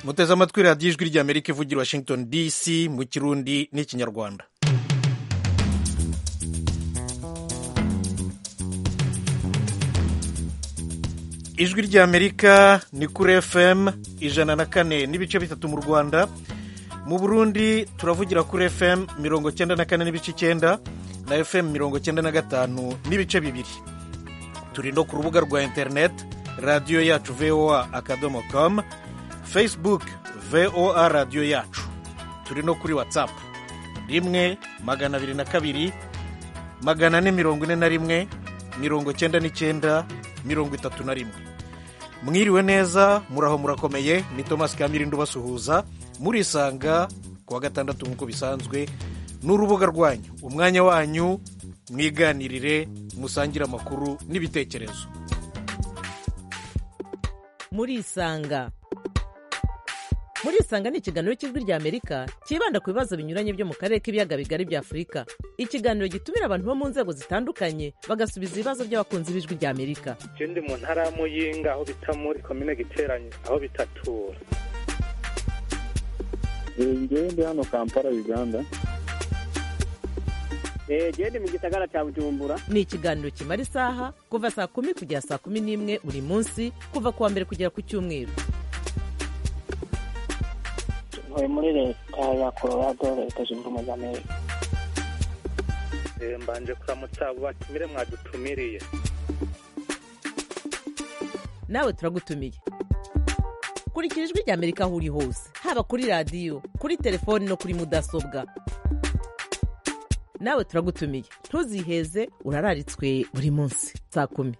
muteze amatwi radiyo ijwi ry'amerika ivugira washington dc mu kirundi n'ikinyarwanda ijwi ry'amerika ni kuri fm ijana na kane n'ibice bitatu mu rwanda mu burundi turavugira kuri fm mirongo cyenda na kane n'ibice icyenda na fm mirongo cyenda na gatanu n'ibice bibiri turi no ku rubuga rwa interineti radiyo yacu voa akadomo komu facebook voa radiyo yacu turi no kuri watsapu rimwe magana abiri na kabiri magana ane mirongo ine na rimwe mirongo cyenda n'icyenda mirongo itatu na rimwe mwiriwe neza muraho murakomeye ni thomas kamirindo ubasuhuza murisanga kuwa gatandatu nk'uko bisanzwe n'urubuga rwanyu umwanya wanyu mwiganirire musangire amakuru n'ibitekerezo murisanga murisanga ni ikiganiro cy'ijwi ry'amerika cyibanda ku bibazo binyuranye byo mu karere k'ibiyaga bigari bya afurika ikiganiro gitumira abantu bo mu nzego zitandukanye bagasubiza ibibazo by'abakunzi b'ijwi ry'amerika ndi mu ntara ya muyinga aho bita muri komine giteranye aho bitatura ngewe ndi hano kampala uganda gende mu gisagara cya bujumbura ni ikiganiro kimara isaha kuva saa kumi kugera saa kumi n'imwe buri munsi kuva ku wa mbere kugera ku cyumweru ntuye muri leta ya colorado leta zunze ubumwe za amerika mbanje kuramutsa abo batumire mwadutumiriye nawe turagutumiye kurikira ijwi ry'amerika aho uri hose haba kuri radiyo kuri telefoni no kuri mudasobwa nawe turagutumiye ntuziheze urararitswe buri munsi saa kumi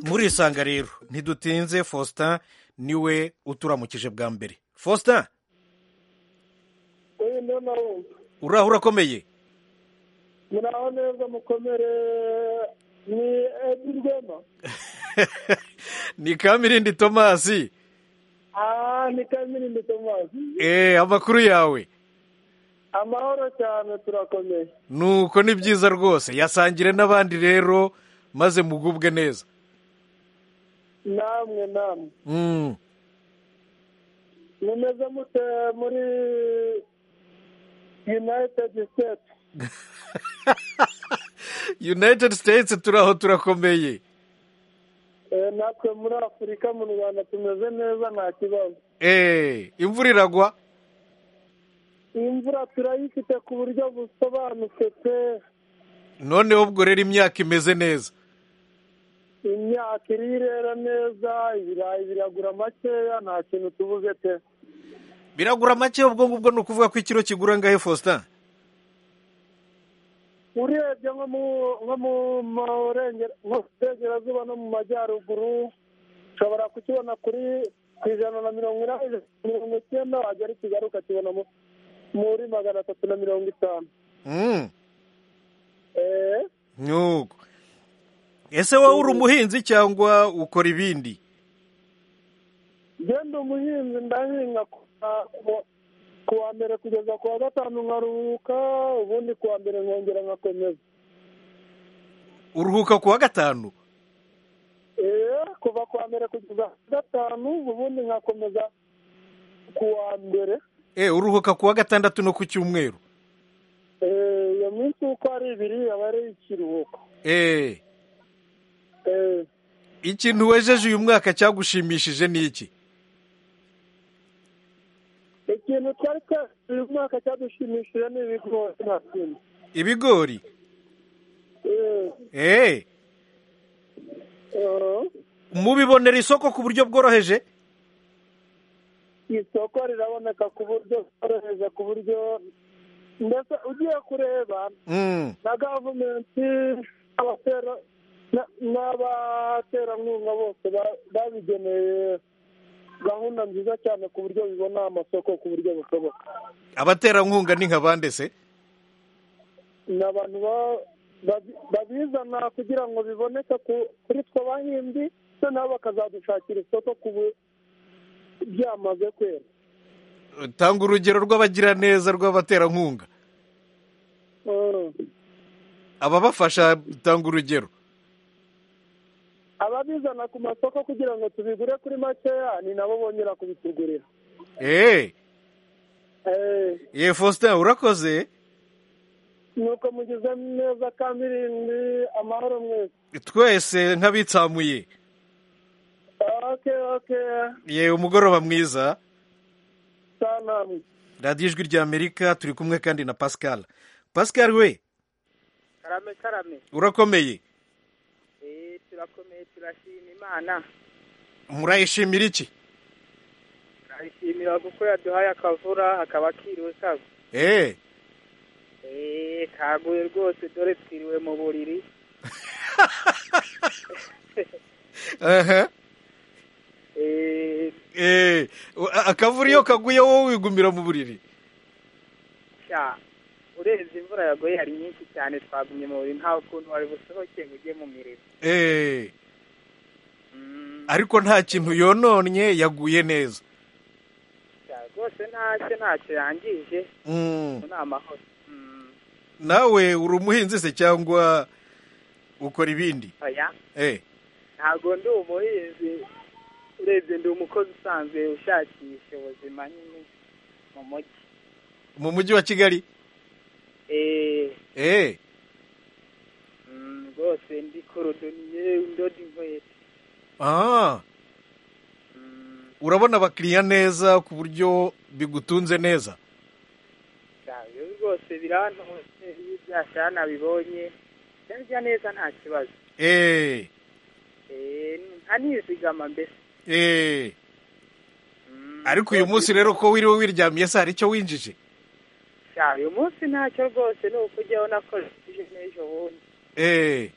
murisanga rero ntidutinze faustin niwe uturamukije bwa mbere faustin oya ndabona wumva uraho urakomeye muraho neza mukomere ni edi rwema ni kamirindi tomasi aha ni kamirindi tomasi eee amakuru yawe amahoro cyane turakomeye nuko ni byiza rwose yasangire n'abandi rero maze mugubwe neza namwe namwe Mm. mumeze mute muri united states united states turaho turakomeye Eh, natwe muri afurika mu rwanda tumeze neza nta kibazo eee imvura iragwa iyi mvura turayifite ku buryo busobanutse pe noneho ubwo rero imyaka imeze neza imyaka iri irera neza ibirayi biragura makeya nta kintu tubuze pe biragura make ubwo ngubwo ni ukuvuga ko ikiro kigura ngahe faustin urebye nko mu nko mu murenge- mu burengerazuba no mu majyaruguru ushobora kukibona kuri ku ijana na mirongo inani mirongo icyenda wagera i kigali ukakibona mu- muri magana atatu na mirongo itanu Mm. Eh, nuko ese wowe uri umuhinzi cyangwa ukora ibindi genda umuhinzi ndahinga ku- ku- ku wa mbere kugeza ku wa gatanu nkaruhuka ubundi ku wa mbere nkongera nkakomeza uruhuka ku wa gatanu Eh, kuva ku wa mbere kugeza ku wa gatanu ubundi nkakomeza ku wa mbere eee uruhuka ku wa gatandatu no ku cyumweru Eh, iyo minsi uko ari ibiri aba ari ikiruhuko eee Eh, ikintu wejeje uyu mwaka cyagushimishije ni iki ikintu twari twese uyu mwaka cyadushimishije ni ibigori nta kindi ibigori Eh, eee eh, mubibonera isoko ku buryo bworoheje isoko riraboneka ku buryo bworoheje ku buryo mbese ugiye kureba Mm. na gavumenti abatera na- n'abaterankunga bose ba- babigeneye gahunda nziza cyane ku buryo bibona amasoko ku buryo bushoboka abaterankunga ni nka bande se ni abantu ba- babi- babizana kugira ngo biboneke ku- kuri twe abahinzi se nabo bakazadushakira isoko ku bu- byamaze kwera tanga urugero rw'abagiraneza rw'abaterankunga Mm. ababafasha tanga urugero ababizana ku masoko kugira ngo tubigure kuri makeya ni nabo bongera kubitugurira eee Eh, ye faustin urakoze nuko mugize neza kandi irindwi amahoro mwese twese nk'abitsamuye oke oke ye umugoroba mwiza saa namwe radiyo ijwi ry'amerika turi kumwe kandi na pascal pascal we karame karame urakomeye Eh, turakomeye turashima imana murayishimira iki turayishimira kuko yaduhaye akavura akaba akiriwe kago eee Eh, kaguye rwose dore twiriwe mu buriri aha Eh, eee akavura iyo kaguye wowe wigumira mu buriri sha urenze imvura yagoye yari nyinshi cyane twagumye mu buriri nta kuntu wari busohoke ngo ujye mu mirimo eee Mm, ariko nta kintu yononnye yaguye neza sha, rwose ntacyo ntacyo yangije Mm. ni amahoro Mm, nawe uri umuhinzi se cyangwa ukora ibindi oya eee ntabwo ndi umuhinzi urebye ndi umukozi usanzwe ushakisha ubuzima nyine mu mujyi mu mujyi wa kigali Eh, eee mm, rwose ndi korodoniye ndoda inkweto aha Mm, urabona abakiriya neza ku buryo bigutunze neza sha, ibyo rwose birantose iyo byashara nabibonye ndabya neza nta kibazo eee Eh, ntanizigama mbese eee Mm, ariko uyu munsi rero ko wiriwe wiryamiye se hari icyo winjije sha, uyu munsi ntacyo rwose ni ukujyaho nakoresheje n'ejo bundi eee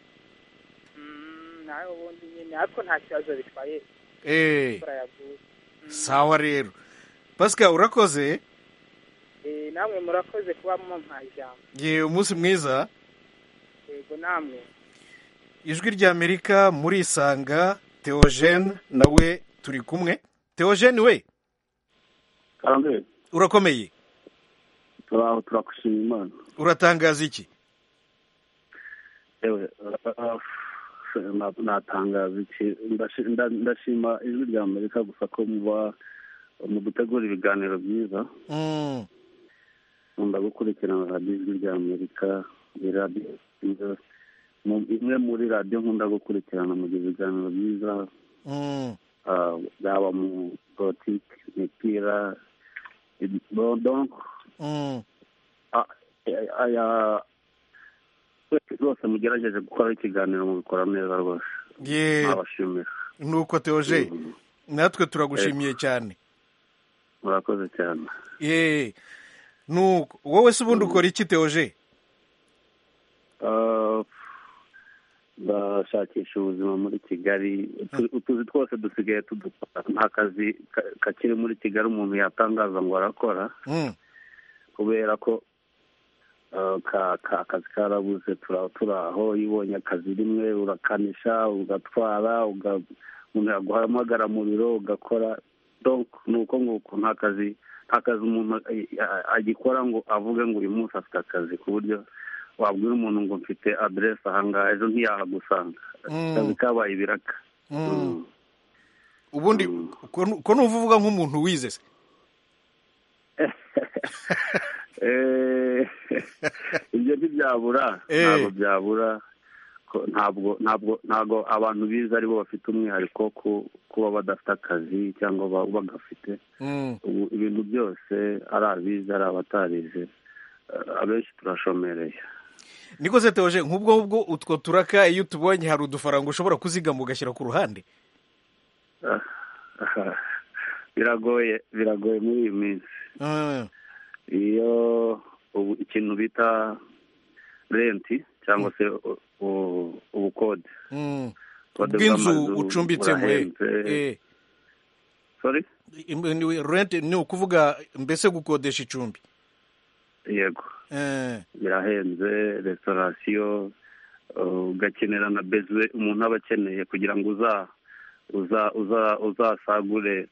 Mm, nawe ubundi nyine ariko nta kibazo bitwaye eee imvura yaguye Mm. sawa rero pasika urakoze Eh, namwe murakoze kuba mumpaye ijambo ye umunsi mwiza yego namwe ijwi ry'amerika muri isanga teogene nawe turi kumwe teogene we kandi urakomeye turaho turagushima imana uratangaza iki yewe ah, na- natangaza iki Ndashi- nda- ndashima ijwi rya amerika gusa ko muba mudutegura ibiganiro byiza Mm, nkunda gukurikirana radiyo ijwi rya amerika ni radiyo nziza. Mu- imwe muri radiyo nkunda gukurikirana mu gihe ibiganiro byiza mm, ah, yaba mu politiki imipira ibi- bon, donc mm. aya rwose mugerageje gukora ikiganiro mubikora neza rwose ye nabashimira nuko teoje Mm, natwe turagushimiye cyane murakoze cyane ye nuko wowe se ubundi ukora iki teoje Ah, bashakisha ubuzima muri kigali Utu- utuzi twose dusigaye tudukora nta kazi ka- kakiri muri kigali umuntu yatangaza ngo arakora Mm, kubera ko ah, ka- ka- akazi karabuze tura- turaho iyo ubonye akazi rimwe urakanisha ugatwara uga- umuntu yaguhamagara mu biro ugakora donc ni uko nguko nta kazi nta kazi umuntu eh, a- agikora ngo avuge ngo uyu munsi afite akazi ku buryo wabwira umuntu ngo mfite aderesi ahangaha ejo ntiyahagusanga Mm. akazi kabaye ibiraka mm. Mm. ubundi Mm. ko nu- ko numva uvuga nk'umuntu wize se Eh, ibyo ntibyabura Eh. ntabwo byabura ko- ntabwo ntabwo ntabwo abantu bize aribo bafite umwihariko wo ku- kuba badafite akazi cyangwa ba- bagafite Mm, ubu ibintu byose ari abize ari abatarize Eh, abenshi turashomereye niko se teoje nk'ubwo ngubwo utwo turaka iyo tubonye hari udufaranga ushobora kuzigama ugashyira ku ruhande Ah, ah, biragoye biragoye muri iyi minsi Mm, iyo ubu ikintu bita renti cyangwa se u- u- ubukode mm. Ubukode bw'inzu bw'amazu ucumbitsemo eh. burahenze. Eh. sorry Im- ni- rent ni ukuvuga mbese gukodesha icumbi yego Eh, birahenze restaurasiyo uh, ugakenera na bezwe umuntu aba akeneye kugira ngo uza uza uza uzasagure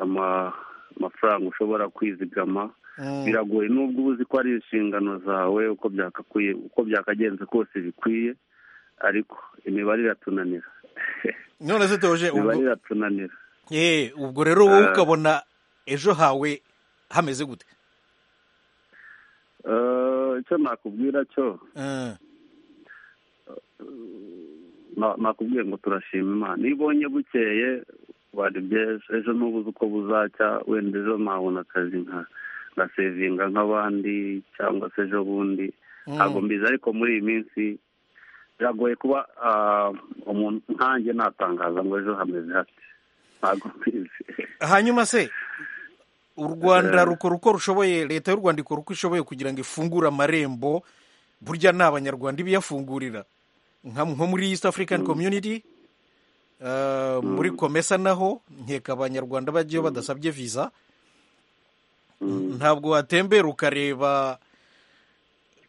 ama- amafaranga ushobora kwizigama mm, biragoye nubwo uba uzi ko ari inshingano zawe uko byakakwiye uko byakagenze kose bikwiye ariko imibare iratunanira none se doje biba ubwo biratunanira Eh, ubwo rero wowe Eh. ukabona ejo hawe hameze gute Eh, icyo nakubwira cyo Eh, na- nakubwiye ngo turashima imana iyo ubonye bukeye wari byiza ejo ntubuze uko buzacya wenda ejo nabona akazi nka ngasevinga nk'abandi cyangwa se ejo bundi ntabwo mbizi ariko muri iyi minsi biragoye kuba ah, umuntu nkanjye natangaza ngo ejo hameze hate ntabwo mbizi hanyuma se u rwanda Eh. rukora uko rushoboye leta y'u rwanda ikora uko ishoboye kugira ngo ifungure amarembo burya ni abanyarwanda ibiyafungurira nka nko muri east african community eh, muri komesa naho nkeka abanyarwanda bajyayo badasabye visa ntabwo watembera ukareba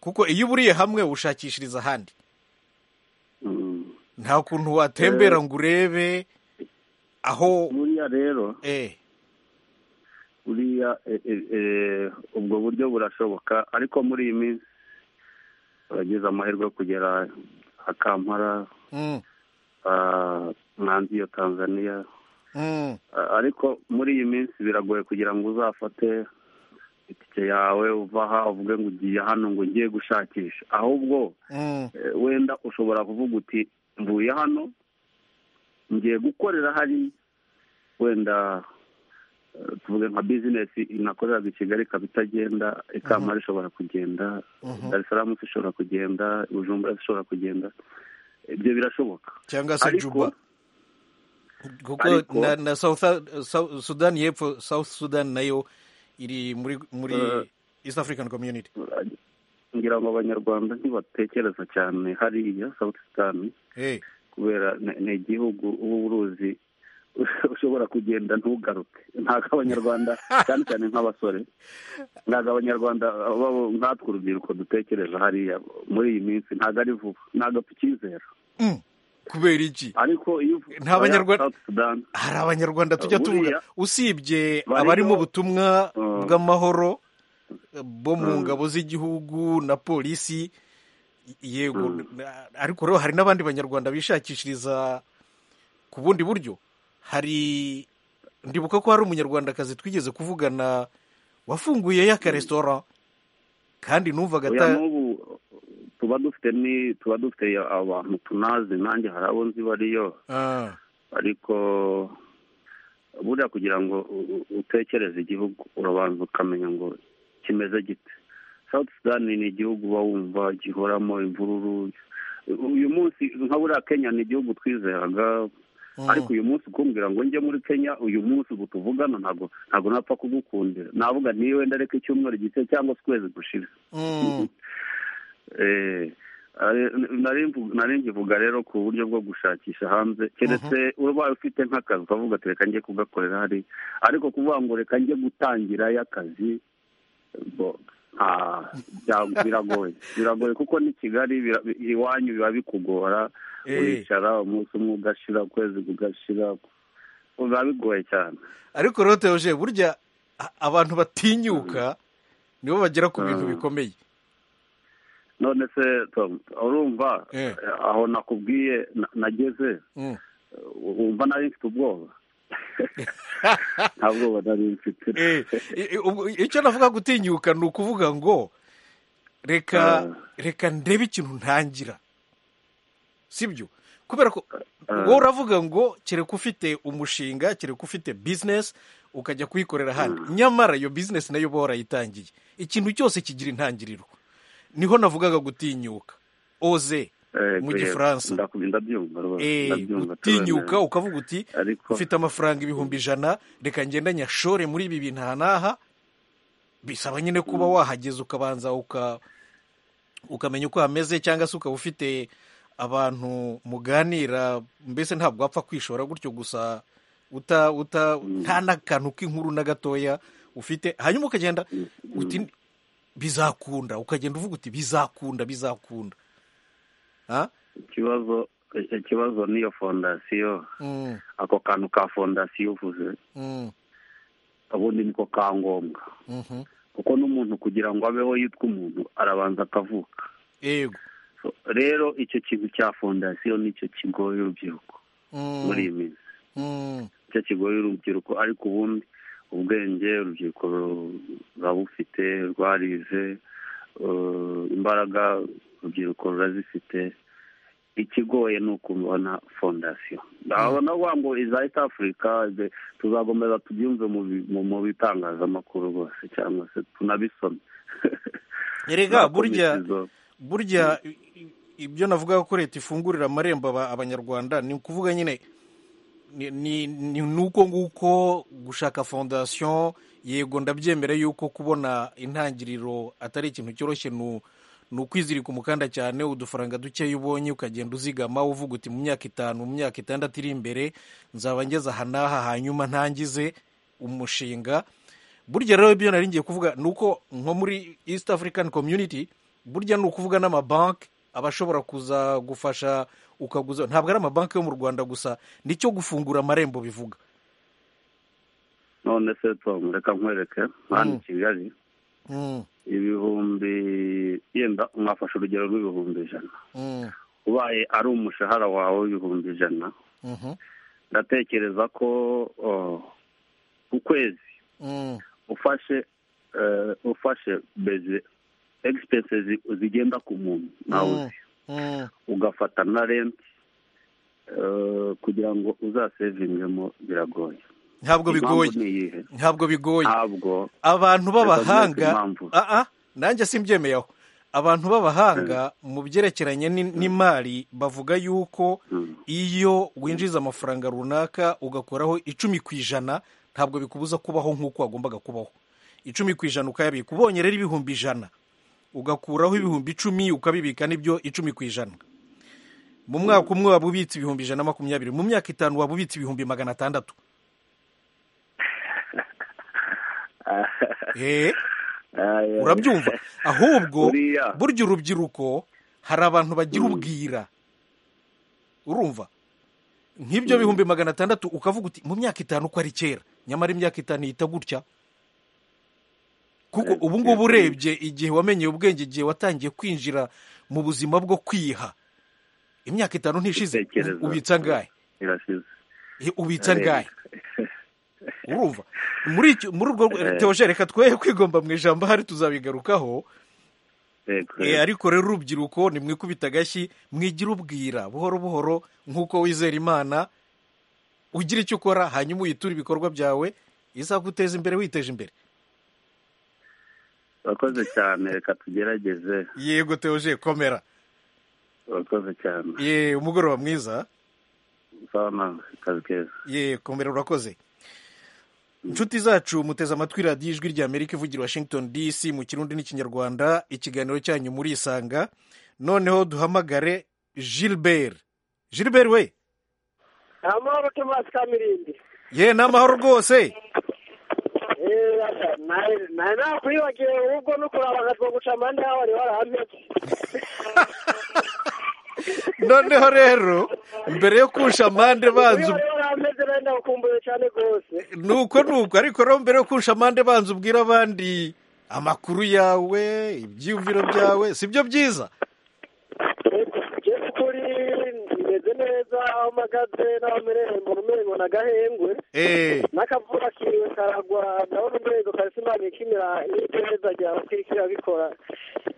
kuko iyo uburiye hamwe ushakishiriza ahandi Mm. nta kuntu watembera ngo urebe aho buriya rero eh buriya e- e- e, ubwo buryo burashoboka ariko muri iyi minsi abagize amahirwe yo kugera akampara mm, mwanzi iyo tanzania mm, Ah, ariko muri iyi minsi biragoye kugira ngo uzafate itike yawe uva aha uvuge ngo ugiye hano ngo ngiye gushakisha ahubwo mm. eh, wenda ushobora kuvuga uti mvuye hano ngiye gukorera hari wenda eh, tuvuge nka bizinesi inakoreraga i kigali ikaba itagenda ikamara ishobora kugenda dar es salaam ishobora kugenda bujumbura ishobora kugenda ibyo birashoboka cyangwa se Ariko- juba kuko ariko- na, na south, South- sudan y'epfo south sudan nayo iri muri muri Eh. east african community ngira ngo abanyarwanda ntibatekereza cyane hariya south sudan eh kubera ni- ni igihugu uba uruzi ushobora kugenda ntugaruke ntabwo abanyarwanda cyane cyane nk'abasore ntabwo abanyarwanda babo nkatwe urubyiruko dutekereza hariya muri iyi minsi ntabwo ari vuba ntabwo tukizera mm. kubera iki ariko iyo uvuye Nta Banyarwanda- South Sudan, hari abanyarwanda tujya Buriya- tuvuga usibye Bariho- abari mu butumwa Mm. bw'amahoro eh, bo mu Mm. ngabo z'igihugu na polisi yego Mm. na- ariko rero hari n'abandi banyarwanda bishakishiriza ku bundi buryo hari ndibuka ko hari umunyarwandakazi twigeze kuvugana wafunguyeyo akaresitora kandi numvaga oya ata- n'ubu tuba dufite ni tuba dufite abantu tunazi nanjye hari abo nzi bariyo Ah, ariko buriya kugira ngo u- u- utekereze igihugu urabanza ukamenya ngo kimeze gite south sudan ni igihugu uba wumva gihoramo imvururu uyu munsi nka buriya kenya ni igihugu twizeraga mm, ariko uyu munsi kumbwira ngo njye muri kenya uyu munsi ubu tuvugana ntabwo ntabwo napfa kugukundira navuga niyo wenda reka icyumweru gito cyangwa se ukwezi gushira mm, Eh, ari- nari mvu- nari nkivuga rero ku buryo bwo gushakisha hanze keretse ubaye ufite nk'akazi ukavuga ati reka njye kugakorera hari ariko kuvuga ngo reka njye gutangirayo akazi bo nta- bya- biragoye biragoye kuko n'i kigali bira- iwanyu biba bikugora Eh. uricara umunsi umwe ugashira ukwezi kugashira biba bigoye cyane ariko rero teoje burya a- abantu batinyuka nibo bagera ku bintu Mm. bikomeye none se Tom, urumva Eh. aho nakubwiye na- nageze Mm. wumva nari mfite ubwoba nta bwoba nari mfite Eh, i- i- ubwo- icyo navuga gutinyuka ni ukuvuga ngo reka reka ndebe ikintu ntangira sibyo kubera ko wowe uravuga ngo kereka ufite umushinga kereka ufite bizinesi ukajya kuyikorera ahandi nyamara iyo bizinesi nayo uba warayitangiye ikintu cyose kigira intangiriro niho navugaga gutinyuka oze Eh, mu yego, gifaransa ndaku- ndabyumva rwose, Eh, ndabyumva, gutinyuka turemera. ukavuga uti Ariko- ufite amafaranga ibihumbi ijana reka ngenda nyashore muri ibi bintu aha n'aha bisaba nyine kuba wahageza ukabanza uka ukamenya uko hameze cyangwa se ukaba ufite abantu muganira mbese ntabwo wapfa kwishora gutyo gusa uta uta nta n'akantu k'inkuru na gatoya ufite hanyuma ukagenda uti bizakunda ukagenda uvuga uti bizakunda bizakunda ha? ikibazo ikibazo niyo fondasiyo Mm, ako kantu ka fondasiyo uvuze mm, ubundi niko ka ngombwa mhm. kuko n'umuntu kugira ngo abeho yitwa umuntu arabanza akavuka yego So, rero icyo kintu cya fondasiyo nicyo kigoye urubyiruko muri iyi minsi icyo kigoye urubyiruko ariko ubundi ubwenge urubyiruko ruba bufite rwarize eh, imbaraga urubyiruko rurazifite ikigoye ni ukubona fondasiyo urabona wa ngo iza east africa the- tuzakomeza tubyumve mu bi- mu- mu bitangazamakuru rwose cyangwa se tunabisome erega burya Izo- burya i- i- ibyo navuga ko leta ifungurira amarembo aba- abanyarwanda ni ukuvuga nyine ni- ni ni nuko nguko gushaka fondasiyo yego ndabyemera yuko kubona intangiriro atari ikintu cyoroshye nu- ni ukwizirika umukanda cyane udufaranga dukeya ubonye ukagenda uzigama uvuga uti mu myaka itanu mu myaka itandatu iri imbere nzaba ngeze aha n'aha hanyuma ntangize umushinga burya rero ibyo nari ngiye kuvuga ni uko nko muri east african community burya ni ukuvuga n'amabanki aba ashobora kuza gufasha ukaguza ntabwo ari amabanki yo mu rwanda gusa nicyo gufungura amarembo bivuga none se tom reka nkwereke hano i kigali Mm, ibihumbi yenda mwafashe urugero rw'ibihumbi ijana mm, ubaye ari umushahara wawe w'ibihumbi ijana mhm, ndatekereza ko oh, ku kwezi mm, ufashe eh, ufashe beze expenses zigenda ku muntu nawe Mm. uzi mm, ugafata na renti eh, kugira ngo uzasevingemo biragoye ntabwo bigoye Impamvu ni iyihe ntabwo bigoye ntabwo abantu Reka b'abahanga nkwereke impamvu. Ah, ah, nanjye simbyemeyeho abantu b'abahanga mu byerekeranye ni- n'imari bavuga yuko Mm. iyo winjiza amafaranga runaka ugakoraho icumi ku ijana ntabwo bikubuza kubaho nk'uko wagombaga kubaho icumi ku ijana ukayabika ubonye rero ibihumbi ijana ugakuraho ibihumbi icumi ukabibika n'ibyo icumi ku ijana mu mwaka umwe waba ubitse ibihumbi ijana na makumyabiri mu myaka itanu waba ubitse ibihumbi magana atandatu Eh, Aya. urabyumva ahubwo Buriya. burya urubyiruko hari abantu bagira ubwira urumva nk'ibyo bihumbi magana atandatu ukavuga uti mu myaka itanu uko ari kera nyamara imyaka itanu ihita gutya kuko ubu ngubu urebye igihe wamenyeye ubwenge igihe watangiye kwinjira mu buzima bwo kwiha imyaka itanu ntishize Gutekereza. ubitsa angahe irashize Eh, ubitsa angahe urumva muri icyo- muri urwo teoje reka twe kwigomba mu ijambo ahari tuzabigarukaho Yego. Eh, ariko rero urubyiruko nimwikubita agashyi mwigira ubwira buhoro buhoro nk'uko wizera imana ugira icyo ukora hanyuma uyitura ibikorwa byawe izaguteza imbere witeje imbere urakoze cyane reka tugerageze yego teoje komera urakoze cyane ye umugoroba mwiza sawa nawe kazi keza ye komera urakoze inshuti zacu muteze amatwi radiyo ijwi ry'amerika ivugira i washington dc mu kirundi n'ikinyarwanda ikiganiro cyanyu murisanga noneho duhamagare gilbert gilbert we amahoro tomasi kamirindi ye ni amahoro rwose nawe nakwibagiwe ahubwo no kuraba ngatwo guca amande yaho wari warahameze noneho rero mbere yo kurusha amande wari banza warahameze nawe ndakumbuye cyane rwose nuko nuko ariko rero mbere yo kurusha amande banza ubwira abandi amakuru yawe ibyiyumviro byawe si byo byiza njye kuri meze neza aho mpagaze n'aho merewe mbona umengo n'agahengwe eee n'akavura kiwe karagwa ndabona urwego karisimani kimera n'iperereza rya kirikira bikora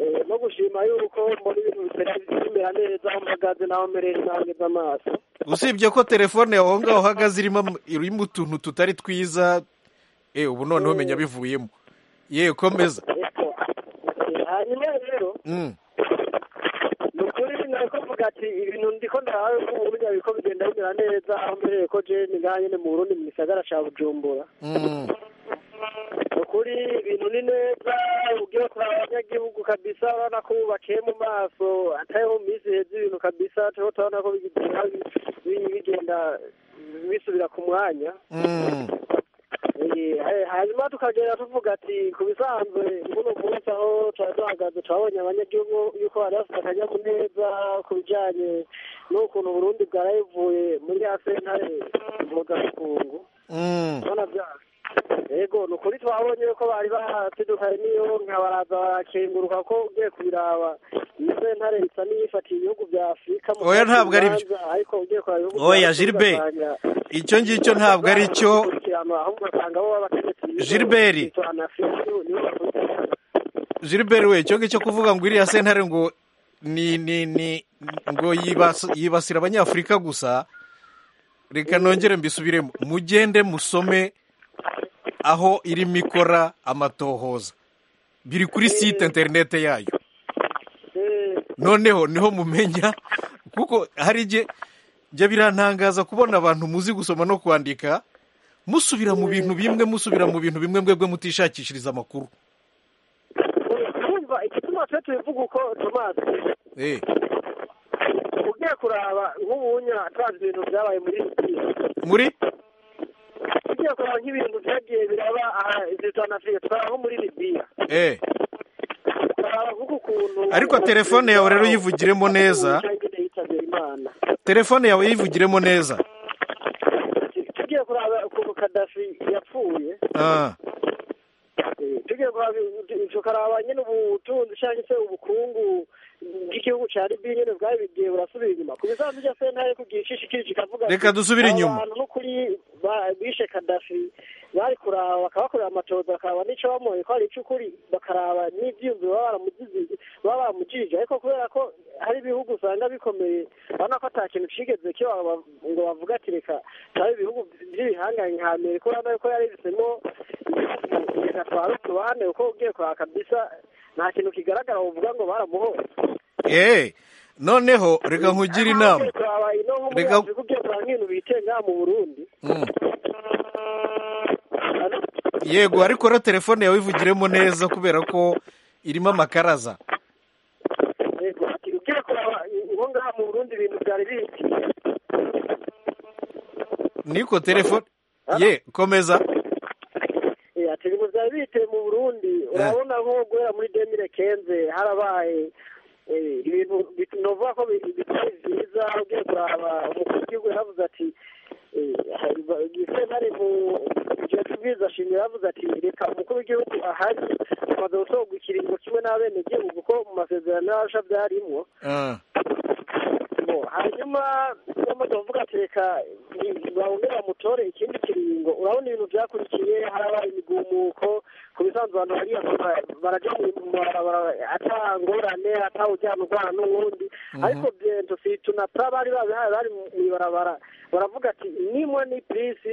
Eh, no gushima yuko mbona ibintu bitari bimera neza aho mpagaze n'aho merewe nahageze amaso usibye ko telefone yawe aho ngaho uhagaze irimo am- irimo utuntu tutari twiza eee ubu noneho umenya bivuyemo yewe komeza Eko. Eh, hanyuma rero Mm, ni ukuri nako mvuga ati ibintu ndiko ndahawe ko burya biriko bigenda bimera neza aho mbereye ko jeni ngaha nyene mu burundi mu gisagara ca bujumbura mm, ukuri ibintu ni neza ugiye kuraba abanyagihugu kabisa urabona ko bubakiye mu maso atari mu minsi iheze ibintu kabisa turiho turabona ko bigenda bi- bigenda bisubira ku mwanya mm, Eh, eh, hanyuma tukagenda tuvuga ati ku bisanzwe muno munsi aho twari duhagaze twabonye abanyagihugu yuko bari bafite akanyamuneza ku bijyanye n'ukuntu uburundi bwarayivuye muri ya sentare mvugabukungu mm. urabona bya- yego ni ukuri twabonye ko bari bahatudukanye n'iyo nka baraza bakenguruka ko ugiye kubiraba izo ntare bisa n'iyifatiye ibihugu bya afurika mu Oya, kandi ntabwo ari byo. bibanza, ariko ugiye kuraba ibihugu Oya, bya Afurika Gilbert, ugasanga icyo ngicyo ntabwo ari cyo bakurikirana, ahubwo ugasanga bo babategetsi b'ibihugu Gilbert. bitorana Afurika, nibo- nibo bakurikirana. Gilbert we icyo ngicyo kuvuga ngo iriya sentare ngo ni ni ni ngo yibas- yibasira abanyafurika gusa reka nongere mbisubiremo mugende musome aho irimo ikora amatohoza biri kuri site interinete yayo Eh, noneho niho mumenya kuko hari igihe njya birantangaza kubona abantu muzi gusoma no kwandika musubira mu bintu bimwe musubira mu bintu bimwe mwebwe mutishakishiriza amakuru urumva igituma twe tubivuga uko tomasi Eh, ugiye kuraba nk'ubunya tubazi ibintu byabaye muri iyi muri ugiye kuraba nk'ibintu byagiye biraba aha zitana afurika turaba nko muri libiya eh. turaba nk'uko ukuntu Ariko telefone yawe rero uyivugiremo neza. yitabye imana telefone yawe yivugiremo neza tugiye kuraba ukuntu kadafi yapfuye Ah, eh, tugiye kuraba i- tukaraba nyine ubutunzi cyangwa se ubukungu bw'igihugu cya libiya nyine bwari bigiye burasubira inyuma ku bisanzwe bya sentare kugira ishishikiri kikavuga Reka ati, dusubire aba inyuma. bantu n'ukuri ba- bishe kadafi bari kuraba bakabakorera amatohoza bakaraba n'icyo bamuhoye ko hari icy'ukuri bakaraba n'ibyiyumviro baba baramugize- baba baramugirije ariko kubera ko hari ibihugu usanga bikomeye urabona ko nta kintu kigeze kiba ba- ngo bavuga ati reka turabe ibihugu by'ibihangange nka amerika urabona ko yarehisemo reka tware utubande kuko ugiye kuraba kabisa nta kintu kigaragara uvuga ngo baramuhoye eh, noneho reka nkugire inama Reka- reka ugiye kuraba nk'ibintu bitenga mu burundi Mm. yego ariko rero telefone yawe yivugiremo neza kubera ko irimo amakaraza Yego, ati, ugiye kuraba ngo ngaha mu burundi ibintu byari biki niko telefone ye komeza Eh, ati ibintu byari biteye mu burundi urabona nko guhera muri demire kenze harabaye eh, ibintu bit- novuga ko bi- bitari byiza ugiye kuraba umukuru w'igihugu yaravuze ati sentare mu gihe tubwiza shimwe yaravuze ati reka umukuru w'igihugu ahari amaze gutorwa ikiringo kimwe n'abenegihugu ko mu masezerano y'abasha byarimwo Ah, Bo, hanyuma bamaze kuvuga ati reka i- bawongere bamutore ikindi kiringo urabona ibintu byakurikiye harabaye imigumuko ku bisanzwe abantu bariya ba- barajya mu mabarabara ata ngorane ata ujyana urwana n'uwundi ariko bento fitu na pra bari babihaye bari mu ibarabara baravuga ati nimwe ni pisi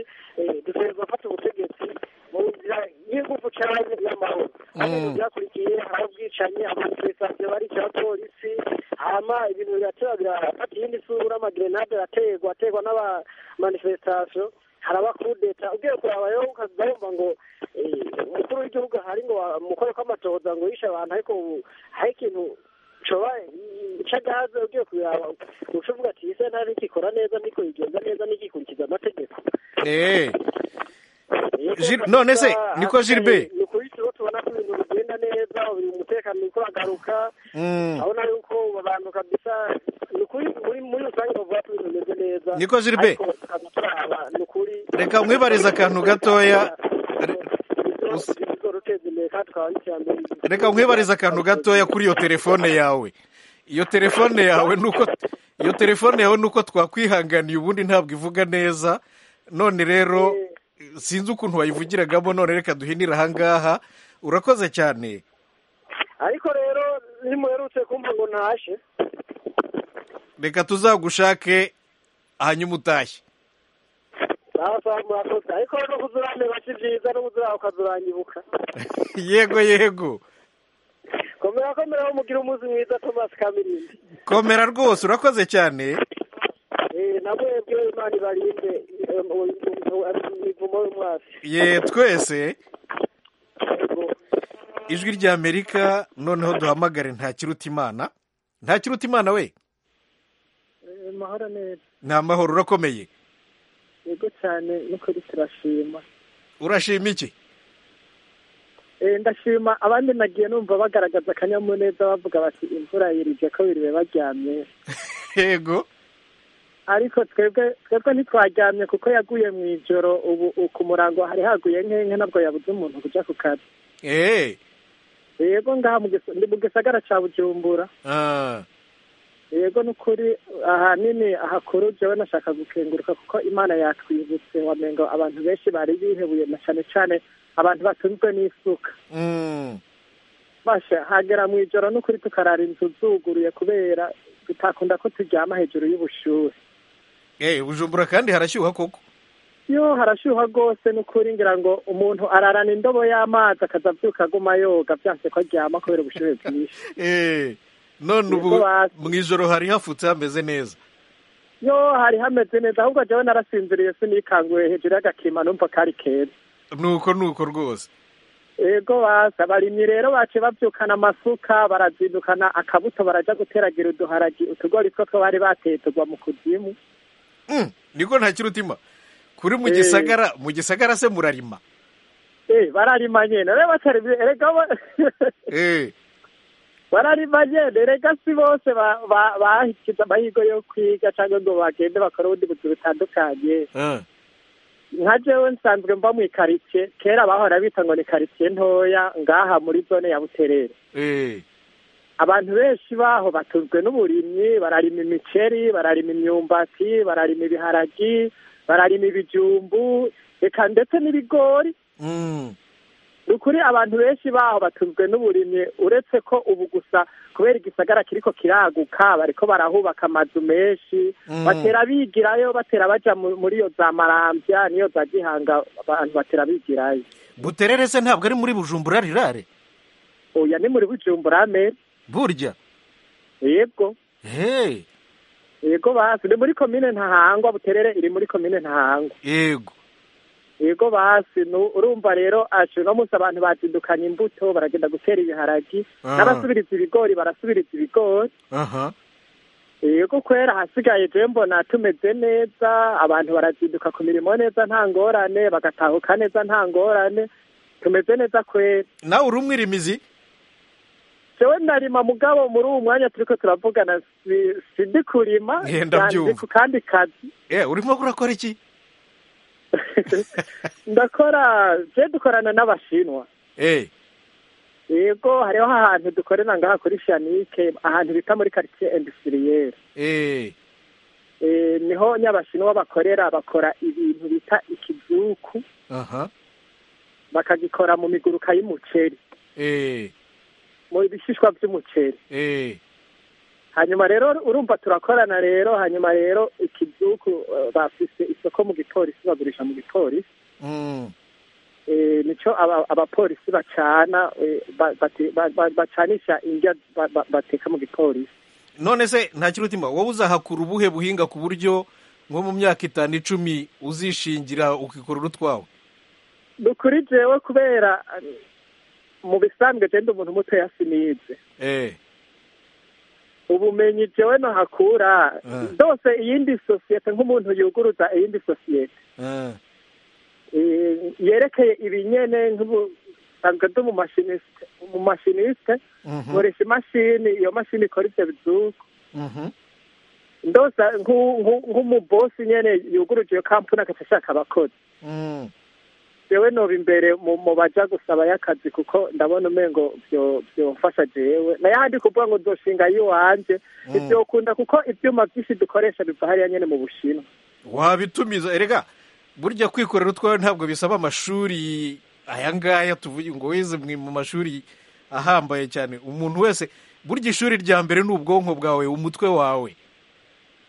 dushobora gufata ubutegetsi mu nzira y'ingufu cyangwa y'amahoro hano Mm. ibintu byakurikiye hari ubwicanyi amanifesitasiyo barica abapolisi hama ibintu biratera birafata iyindi sura amagerenade araterwa aterwa n'abamanifesitasiyo hari abakudeta ugiye kuraba rero ukajya wumva ngo eh, umukuru w'igihugu ahari ngo amukore kw'amatohoza ngo yishe abantu ariko ubu hari ikintu coba cagahaze ugiye kubiraba uca uvuga ati ise nta ntikikora neza niko yigenza neza ntigikurikiza amategeko eh. Gil- none se, ni ko Gilbert? ni ukuri turiho tubona ko ibintu bigenda neza buri umutekano uri kuragaruka Mm. urabona yuko abantu kabisa ni ukuri muri muri rusange bavuga ko ibintu bimeze neza Ni ko Gilbert? ariko tukaza turaba, ni ukuri reka mwibarize akantu gatoya Re- us- bizoruteza imbere kandi tukaba n'iterambere reka nkwibarize akantu gatoya kuri iyo telefone yawe iyo telefone yawe nuko iyo telefone yawe nuko twakwihanganiye ubundi ntabwo ivuga neza none rero sinzi ukuntu wayivugiragamo none reka duhinire ahangaha urakoze cyane ariko rero nimuherutse kumva ngo ntashe reka tuzagushake hanyuma utashye sawa sawa murakoze ariko no kuzurandeba si byiza no kuzuraba ukazuranyibuka yego yego komera komeraho mugire umunsi mwiza tomasi kamirindi komera rwose urakoze cyane Eh, na mwebwe imana ibarinde eh, mu- imivumo y'umwasi ye twese ijwi rya amerika noneho duhamagare ntakiruta imana ntakiruta imana we amahoro neza ni amahoro urakomeye yego cyane n'ukuri turashima urashima iki Eh, ndashima abandi nagiye numva bagaragaza akanyamuneza bavuga bati imvura yirije ko biriwe baryamye yego ariko twebwe twebwe ntitwaryamye kuko yaguye mu ijoro ubu ku murango hari haguye nk'inka ntabwo yabuze umuntu kujya ku kazi eee yego ngaha mu gisa- ni mu gisagara cya bujumbura ah, yego ni ukuri ahanini ahakuru jewe nashaka gukenguruka kuko imana yatwibutse wamengo abantu benshi bari bihebuye na cyane cyane abantu batunzwe n'isuka mm, basha hagera mu ijoro n'ukuri tukarara inzu zuguruye kubera tutakunda ko turyama hejuru y'ubushuhe eh, bujumbura kandi harashyuha koko yo harashyuha rwose n'ukuri ngira ngo umuntu ararana indobo y'amazi akazabyuka aguma yoga byanse ko aryama kubera ubushuhe bwinshi Eh, none Nibwo ubu basi. mu ijoro hari hafutse hameze neza yo hari hameze neza ahubwo jewe narasinziriye sinikanguye hejuru y'agakima numva kari keza nuko nuko rwose yego basa abarimyi rero bace babyukana amasuka barazindukana akabuto barajya guteragira uduharagi utugori two two bari bateye tugwa mu kuzimu Mm, niko nta kirutima kuri mu Eh. gisagara mu gisagara se murarima Eh, bararima nyene rero batari erega bo- Eh, bararima nyene erega si bose ba- ba- bahikiza amahigo yo kwiga cyangwa ngo bagende bakore ubundi buzi butandukanye ah, nka jewe nsanzwe mba mu ikaritsiye kera bahora bita ngo ni karitsiye ntoya ngaha muri zone ya buterere eh, abantu benshi baho batunzwe n'uburimyi bararima imiceri bararima imyumbati bararima ibiharagi bararima ibijumbu reka ndetse n'ibigori mm, ni ukuri abantu benshi baho batunzwe n'uburimyi uretse ko ubu gusa kubera igisagara kiriko kiraguka bariko barahubaka amazu menshi Mm. batera bigirayo batera baja mu- muri iyo za marambya n'iyo za gihanga abantu batera bigirayo buterere se ntabwo ari muri bujumbura rirare oya ni muri bujumbura mere burya yebwo hey, yego basi ni muri komine ntahangwa buterere iri muri komine ntahangwa yego yego basi nu- urumva rero aje uno munsi abantu bazindukanye imbuto baragenda gutera ibiharagi Ah. n'abasubiriza ibigori barasubiriza ibigori aha yego kwera ahasigaye je mbona tumeze neza abantu barazinduka ku mirimo neza nta ngorane bagatahuka neza nta ngorane tumeze neza kwera nawe uri umwirimizi jewe narima mugabo muri uwu mwanya turiko turavugana si- sindi kurima Eh, ndabyumva. yanze ku kandi kazi Eh, urimo urakora iki ndakora je dukorana n'abashinwa Eh, yego hariho ahantu dukorera ngaha kuri fiyanike ahantu bita muri karitsiye indusiriyeri eh, Eh, niho nyabashinwa bakorera bakora ibintu bita ikizuku aha bakagikora mu miguruka y'umuceri eh, mu bishishwa by'umuceri eh, hanyuma rero urumva turakorana rero hanyuma rero ikizuku eh, bafise isoko mu gipolisi bagurisha mu gipolisi mm, Eh, nico aba- abapolisi bacana eh, ba- bate- ba- ba- bacanisha indya ba- ba- bateka mu gipolisi none se nta kirutima wowe uzahakura ubuhe buhinga ku buryo nko mu myaka itanu icumi uzishingira ukikorera utwawe ni ukuri jewe kubera eh, mu bisanzwe genda umuntu mutoya sinize Eh, ubumenyi jewe nohakura Ah. zose iyindi sosiyete nk'umuntu yuguruza iyindi sosiyete eh, eh, yerekeye ibinyene nk'ubu- nsanzwe ndi umushinisite umushinisite mhm, nkoresha imashini iyo mashini ikora ivyo bizuku mhm, ndose nk'u- nk'u- nk'umubosi nyene yuguruje iyo kampuni agaca ashaka abakozi mm, jewe noba imbere mu mu baja gusaba y'akazi kuko ndabona umengo byo byomfasha jewe na yahandi kuvuga ngo nzoshinga yiwanje ivyokunda kuko ivyuma vyinshi dukoresha biva hariya nyene mu bushinwa wabitumiza erega burya kwikorera utwawe ntabwo bisaba amashuri aya ngaya tuvuye ngo wize mwe mu mashuri ahambaye cyane umuntu wese burya ishuri rya mbere ni ubwonko bwawe umutwe wawe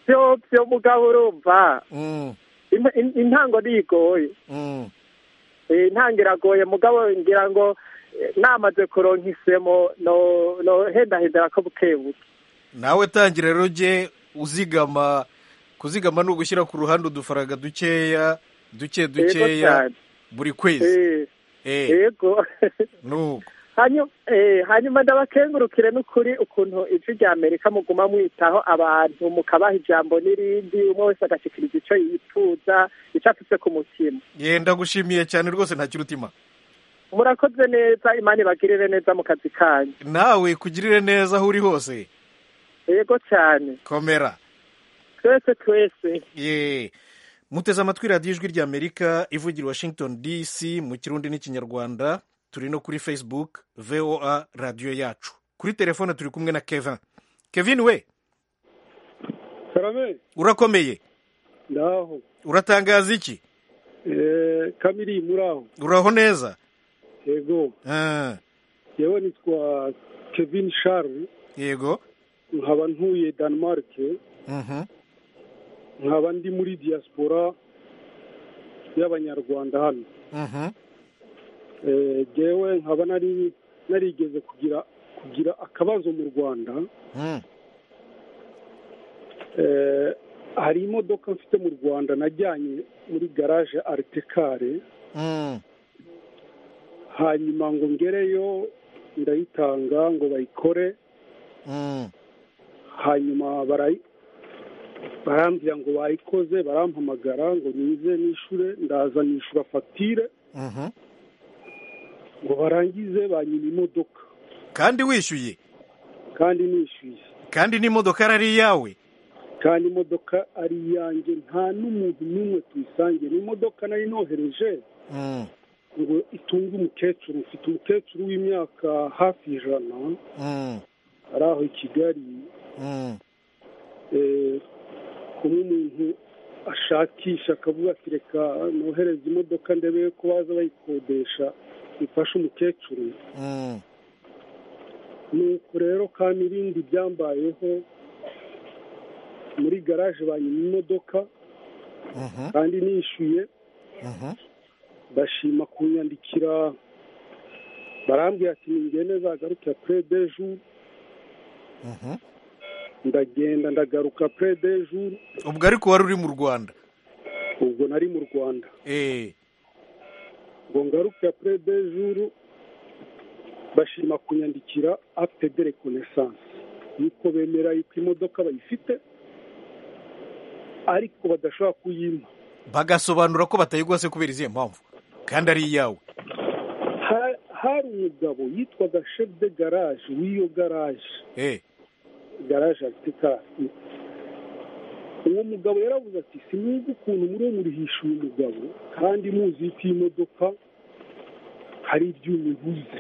vyo vyo mugabo urumva mm, Im- in- intango niyigoye mm, Eh, intango iragoye mugabo ngira ngo eh, namaze kuronka isemo no nohendahendera ko bukebuke nawe tangira rero ujye uzigama kuzigama ni ugushyira ku ruhande udufaranga dukeya duke Yego dukeya cyane. buri kwezi Eh, eh, yego nuko Hanyu- eh, hanyuma ndabakengurukire n'ukuri ukuntu ijwi rya amerika muguma mwitaho abantu mukabaha ijambo n'irindi umwe wese agashikiriza ico yifuza ico afise ku mutima yenda gushimiye cyane rwose nta kirutima murakoze neza imana ibagirire neza mu kazi kanyu nawe kugirire neza aho uri hose yego cyane komera twe twese twese Ye. muteze amatwi radiyo ijwi ry'amerika ivugira i washington dc mu kirundi n'ikinyarwanda turi no kuri facebook voa radiyo yacu kuri telefone turi kumwe na kevin kevin we karame urakomeye ndaho uratangaza iki Eh, kamiri muraho uraho neza yego Ah, yewe nitwa kevin charles yego nkaba ntuye denmark Mhm. nkaba ndi muri diaspora y'abanyarwanda hano Mhm. Eh, jewe nkaba nari narigeze kugira kugira akabazo mu rwanda Mm. Eh, hari imodoka mfite mu rwanda najyanye muri garage aritekare Mm. hanyuma ngo ngereyo ndayitanga ngo bayikore Mm. hanyuma barayi barambwira ngo bayikoze barampamagara ngo nize nishure ndaza nishura fagitire Mhm. ngo barangize banyima imodoka kandi wishyuye kandi nishyuye kandi n'imodoka ari iyawe kandi imodoka ari iyanjye nta n'umuntu n'umwe tuyisangiye ni imodoka nari nohereje Mm. ngo itunge umukecuru mfite umukecuru w'imyaka hafi ijana Mm. ari aho i kigali Mm. eh, kumwe umuntu ashakisha akavuga ati reka nohereze imodoka ndebe ko baza bayikodesha ifashe umukecuru Mm. nuko rero kandi ibindi byambayeho muri garaje banyuma imodoka Mhm. kandi nishyuye Mhm. bashima kunyandikira barambwira ati ningende zagarukira pure de jour Mhm. ndagenda ndagaruka pure de jour ubwo ariko wari uri mu rwanda ubwo nari mu rwanda Eh. ngo ngarukira pure de jour bashima kunyandikira afite de reconnaissance yuko bemera yuko imodoka bayifite ariko badashobora kuyimpa bagasobanura ko batayigwase kubera izihe mpamvu kandi ari iyawe Ha- hari umugabo yitwaga chef de garage w'iyo garage Eh. garage aritikari uwo mugabo yaravuze ati simwiza ukuntu muri uwo murihisha uyu mugabo kandi muzi yuko iyi modoka hari ibyuma ibuze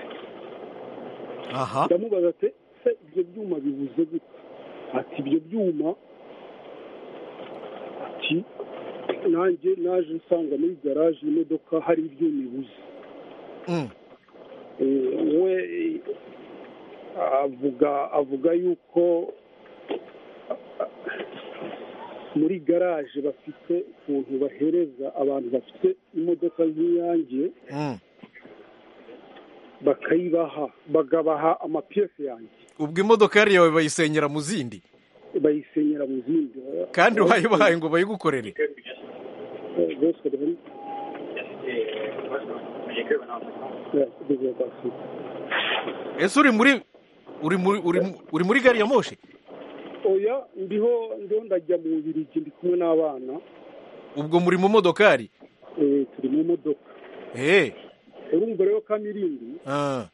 aha ndamubaza ati se ibyo byuma bibuze gute ati ibyo byuma ati nanjye naje nsanga muri garage imodoka hari ibyuma ibuze Mm. Eh, we eh, avuga avuga yuko ah, muri garaje bafite ukuntu bahereza abantu bafite imodoka nk'iyanjye Mm. bakayibaha bakabaha amapiyesi yanjye ubwo imodoka yari iyawe bayisenyera mu zindi bayisenyera mu zindi kandi wayibahaye ngo bayigukorere Eh, bose bari- Eh, kugeza basi. ese uri muri uri muri uri mu- uri muri gari ya moshi oya ndiho ndiho ndajya mu bubirigi ndi kumwe n'abana ubwo muri mu modokari Eh, turi mu modoka Eh. urumva rero kamirindi Ah.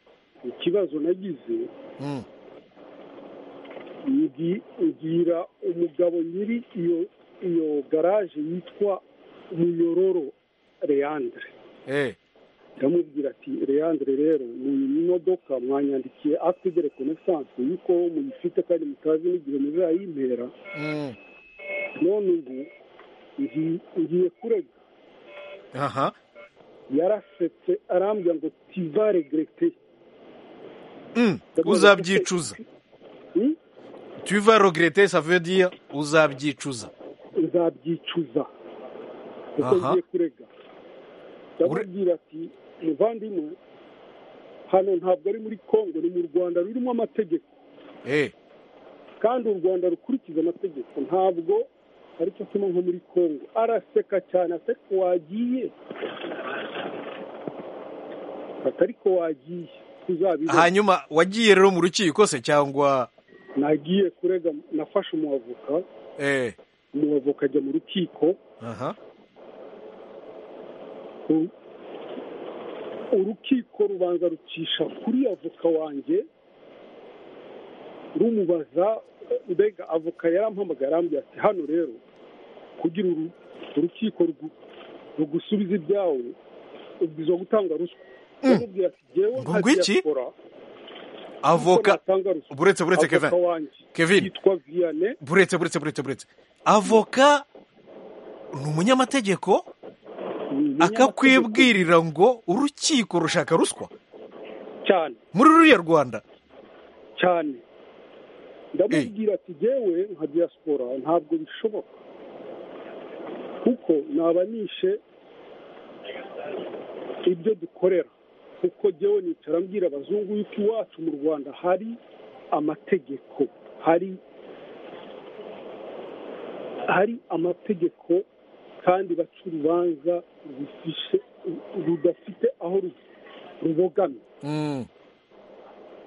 ikibazo nagize Mm. ngi- ngira umugabo nyiri iyo iyo garaje yitwa muyororo leandre Eh. ndamubwira ati leandre rero muyi modoka mwanyandikiye afite de reconnaissance yuko muyifite kandi mutazi n'igihe muzayimpera Mm. none ubu ngi- ngiye kurega aha yarasetse arambwira ngo tiva regrete Mm. uzabyicuza Hmm? tu vas regretter ça veut dire uzabyicuza nzabyicuza kuko Aha. ngiye kurega ndamubwira ati muvandimwe hano ntabwo ari muri kongo ni mu rwanda rurimo amategeko Eh. kandi u rwanda rukurikiza amategeko ntabwo ari cyo kimwe nko muri kongo araseka cyane atari ko wagiye atari ko wagiye tuzabibona hanyuma wagiye rero mu rukiko se cyangwa nagiye kurega nafashe umwavoka Eh. umwavoka ajya mu rukiko aha U- urukiko rubanza rucisha kuri avoka wanjye rumubaza mbega avoka yarampamagaye arambwira ati hano rero kugira uru urukiko rugu- rugusubize ibyawe ubwiza gutanga ruswa yamubwira ati jyewe Ngo nka ngwiki? diyakora avoka natanga ruswa buretse buretse kevin avoka wanjye Kevin. yitwa viyane buretse buretse buretse buretse avoka ni umunyamategeko akakwibwirira ngo urukiko rushaka ruswa cyane muri ruriya rwanda cyane ndamubwira ati jyewe nka diaspora ntabwo bishoboka kuko naba nishe ibyo dukorera kuko jyewe nicara mbwira abazungu yuko iwacu mu rwanda hari amategeko hari hari amategeko kandi baca urubanza rufishe rudafite aho ru- rubogamye Mm,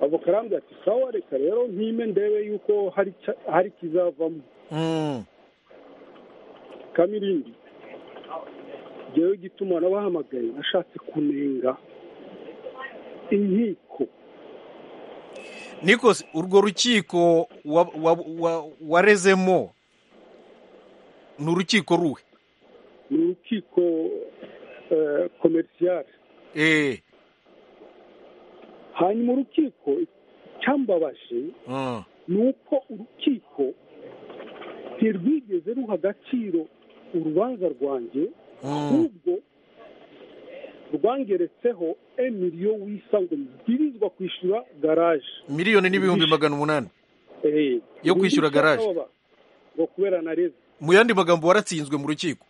avoka arambwira ati sawa reka rero ntime ndebe yuko hari cya- hari kizavamo mm, kamirindi njyewe igituma nabahamagaye nashatse kunenga inkiko nikose urwo rukiko wa- wa- wa- warezemo ni urukiko ruwe ni urukiko komerisiyare Eh, hanyuma urukiko icyambabaje mm, ni uko urukiko ntirwigeze ruha agaciro urubanza rwanjye mm, ahubwo rwangeretseho emiriyo wisa ngo mbwirizwa kwishyura garaje miliyoni n'ibihumbi Wishe. magana umunani Eh, Yo kwishyura undi garaje. cyababa, ngo kubera nareze mu yandi magambo waratsinzwe mu rukiko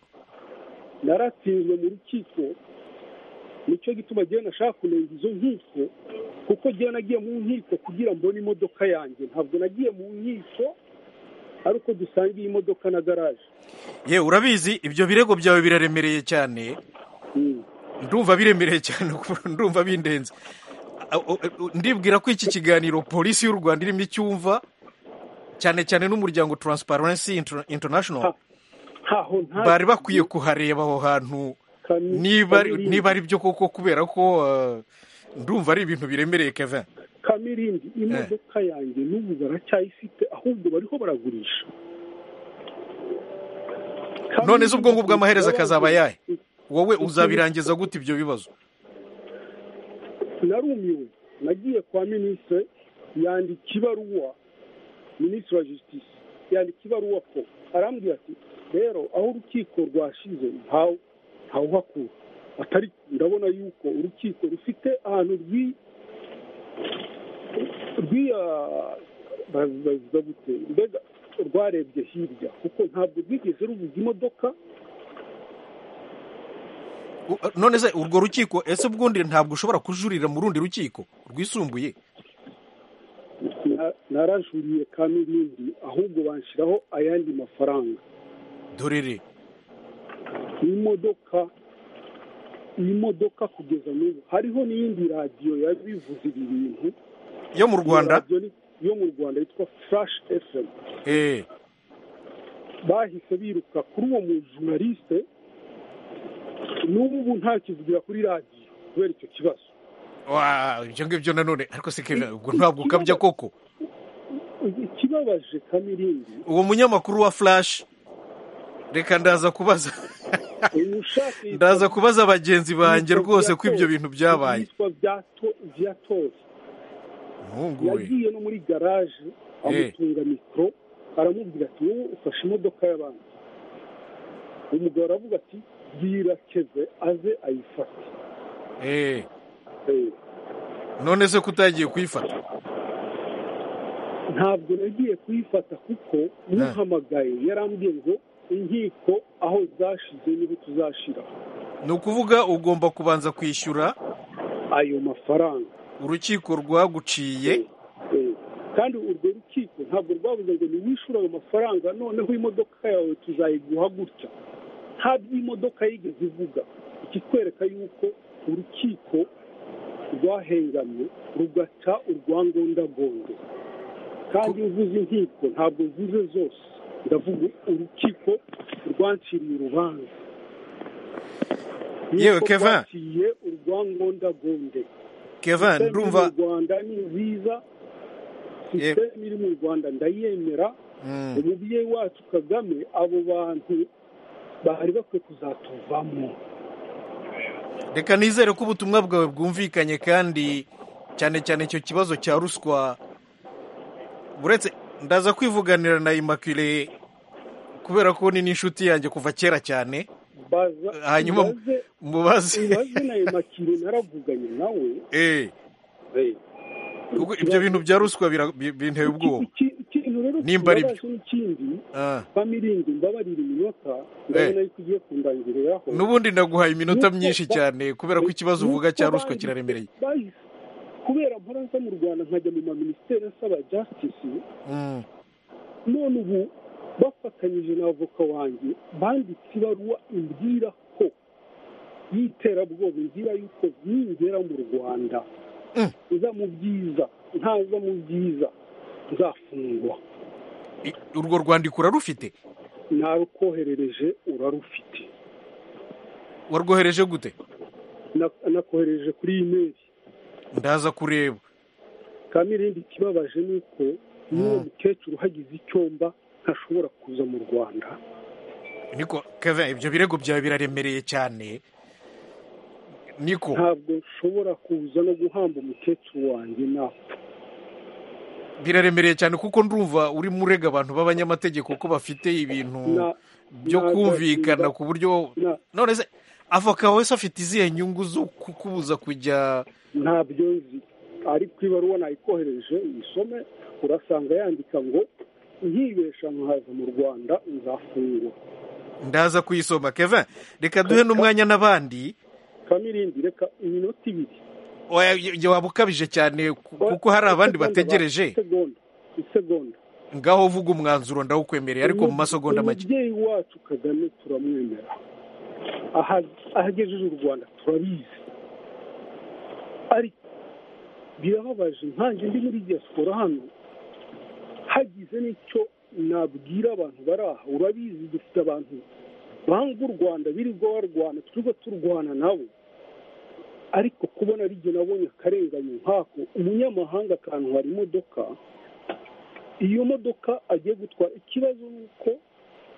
naratsinzwe mu rukiko nicyo gituma jyewe nashaka kunenga izo nkiko kuko jyewe nagiye mu nkiko kugira mbone imodoka yanjye ntabwo nagiye mu nkiko ari uko dusangiye imodoka na garaje ye urabizi ibyo birego byawe biraremereye cyane Mm. ndumva biremereye cyane kuko ndumva bindenze A- o- o- ndibwira ko iki kiganiro polisi y'u rwanda irimo icyumva cyane cyane n'umuryango transparency Inter- international Ha, ntaho nta bari bakwiye kuhareba aho hantu Kami- niba ari- Kamirindi. niba ari byo koko kubera ko uh, ndumva ari ibintu biremereye kevin kamirindi imodoka yanjye n'ubu baracyayifite ahubwo bariho baragurisha none se ubwo ngubwo amaherezo akazaba ayahe Kamirindi, wowe uzabirangiza gute ibyo bibazo narumiwe nagiye kwa minisitiri yandika ibaruwa minisitiri wa jisitisi yandika ibaruwa ko arambwira ati rero aho urukiko rwashize ntawe ntawuhakura atari ndabona yuko urukiko rufite ahantu rwi rwiya baz- bavuga gute mbega rwarebye hirya kuko ntabwo rwigeze ruvuga imodoka U- none se urwo rukiko ese ubwundi ntabwo ushobora kujurira mu rundi rukiko rwisumbuye Na- narajuriye kandi ibindi ahubwo banshyiraho ayandi mafaranga dorere iyi modoka iyi modoka kugeza n'ubu hariho n'iyindi radiyo yabivuze ibi bintu yo mu rwanda Iyo radiyo ni- yo mu rwanda yitwa flash fm eh bahise biruka kuri uwo mujunalisite n'ubu ntakivugira kuri radiyo kubera icyo kibazo wa ibyo ngibyo nanone ariko se kevin ubwo ntabwo ukabya koko ikibabaje kamirindi uwo munyamakuru wa flash reka ndaza kubaza uyu ushaka iyi- ndaza kubaza bagenzi banjye rwose ko ibyo bintu byabaye yitwa Vyato- vyatos umuhungu we yagiye no muri garaje amutunga mikoro aramubwira ati wowe ufashe imodoka y'abandi umugabo aravuga ati bwira keve aze ayifate eh Eh, none se ko utagiye kuyifata ntabwo nagiye kuyifata kuko muhamagaye yarambwiye ngo inkiko aho zashize niho tuzashira ni ukuvuga ugomba kubanza kwishyura ayo mafaranga urukiko rwaguciye Eh, kandi urwo rukiko ntabwo rwabuze ngo niwishyure ayo mafaranga noneho imodoka yawe tuzayiguha gutya nta by'imodoka yigeze ivuga ikikwereka yuko urukiko rwahengamye rugaca urwangondagondo kandi iyo uvuze inkiko ntabwo mvuze zose ndavuga urukiko rwanciriye urubanza Yewe, Yuko Kevin. rwaciye urwangondagonde kevin Senderi ndumva mu rwanda ni nziza sisiteme iri mu rwanda ndayemera umubyeyi wacu kagame abo bantu bari bakwiye kuzatuvamo reka nizere ko ubutumwa bwawe bwumvikanye kandi cyane cyane icyo kibazo cya ruswa uretse ndaza kwivuganira na imakire kubera ko ni n'inshuti yanjye kuva kera cyane baza Hanyuma ibaze- mubaze. ibaze na emakire naravuganye nawe Eh, eh, ubwo ibyo bintu bya ruswa bira- bi- binteye ubwoba iki- ikintu rero Nimba ari byo. kibabaje n'ikindi Ah. bamiringi mbabarira iminota ndabona yuko ugiye kundangiriraho n'ubundi ndaguhaye iminota myinshi Nuko ba- cyane kubera ko ikibazo uvuga nuko cya ruswa bahise- kiraremereye bahise. kubera mpora nza mu rwanda nkajya mu maminisiteri asaba jasitisi Mm. none ubu bafatanyije na avoka wanjye banditse ibaruwa imbwira ko y'iterabwoba imbwira yuko ningera mu rwanda nza mu byiza ntaza mu byiza nzafungwa I- urwo rwandiko urarufite narukoherereje urarufite warwohereje gute Na- nakoherereje kuri imeri ndaza kureba kandi irindi kibabaje ni uko n'uwo mukecuru hagize icyomba ntashobora kuza mu rwanda niko keve ibyo birego byawe biraremereye cyane niko ntabwo nshobora kuza no guhamba umukecuru wanjye napfa biraremereye cyane kuko ndumva urimo urega abantu b'abanyamategeko ko bafite ibintu Na- byo na- kumvikana na- ku buryo na- none se avoka wese afite izihe nyungu zo kukubuza kujya ntabyo nzi ariko ibaruwa nayikohereje uyisome urasanga yandika ngo nkibesha nkaza mu rwanda nzafungwa ndaza kuyisoma keve reka duhe n'umwanya n'abandi kamirindi reka iminota ibiri Oya, ibyo waba ukabije cyane ku- kuko hari abandi Isegonda, bategereje isegonda isegonda ngaho vuga umwanzuro ndawukwemereye ariko mu masegonda make umubyeyi wacu kagame turamwemera Aha- ahagejeje u rwanda turabizi ariko birababaje nkanjye ndi muri diaspora hano hagize n'icyo nabwira abantu bari aha urabizi dufite abantu banga u rwanda birirwa barwana turiho turwana nabo ariko kubona ari jye nabonye akarenganyo nk'ako umunyamahanga akantwara imodoka iyo modoka agiye gutwara ikibazo ni uko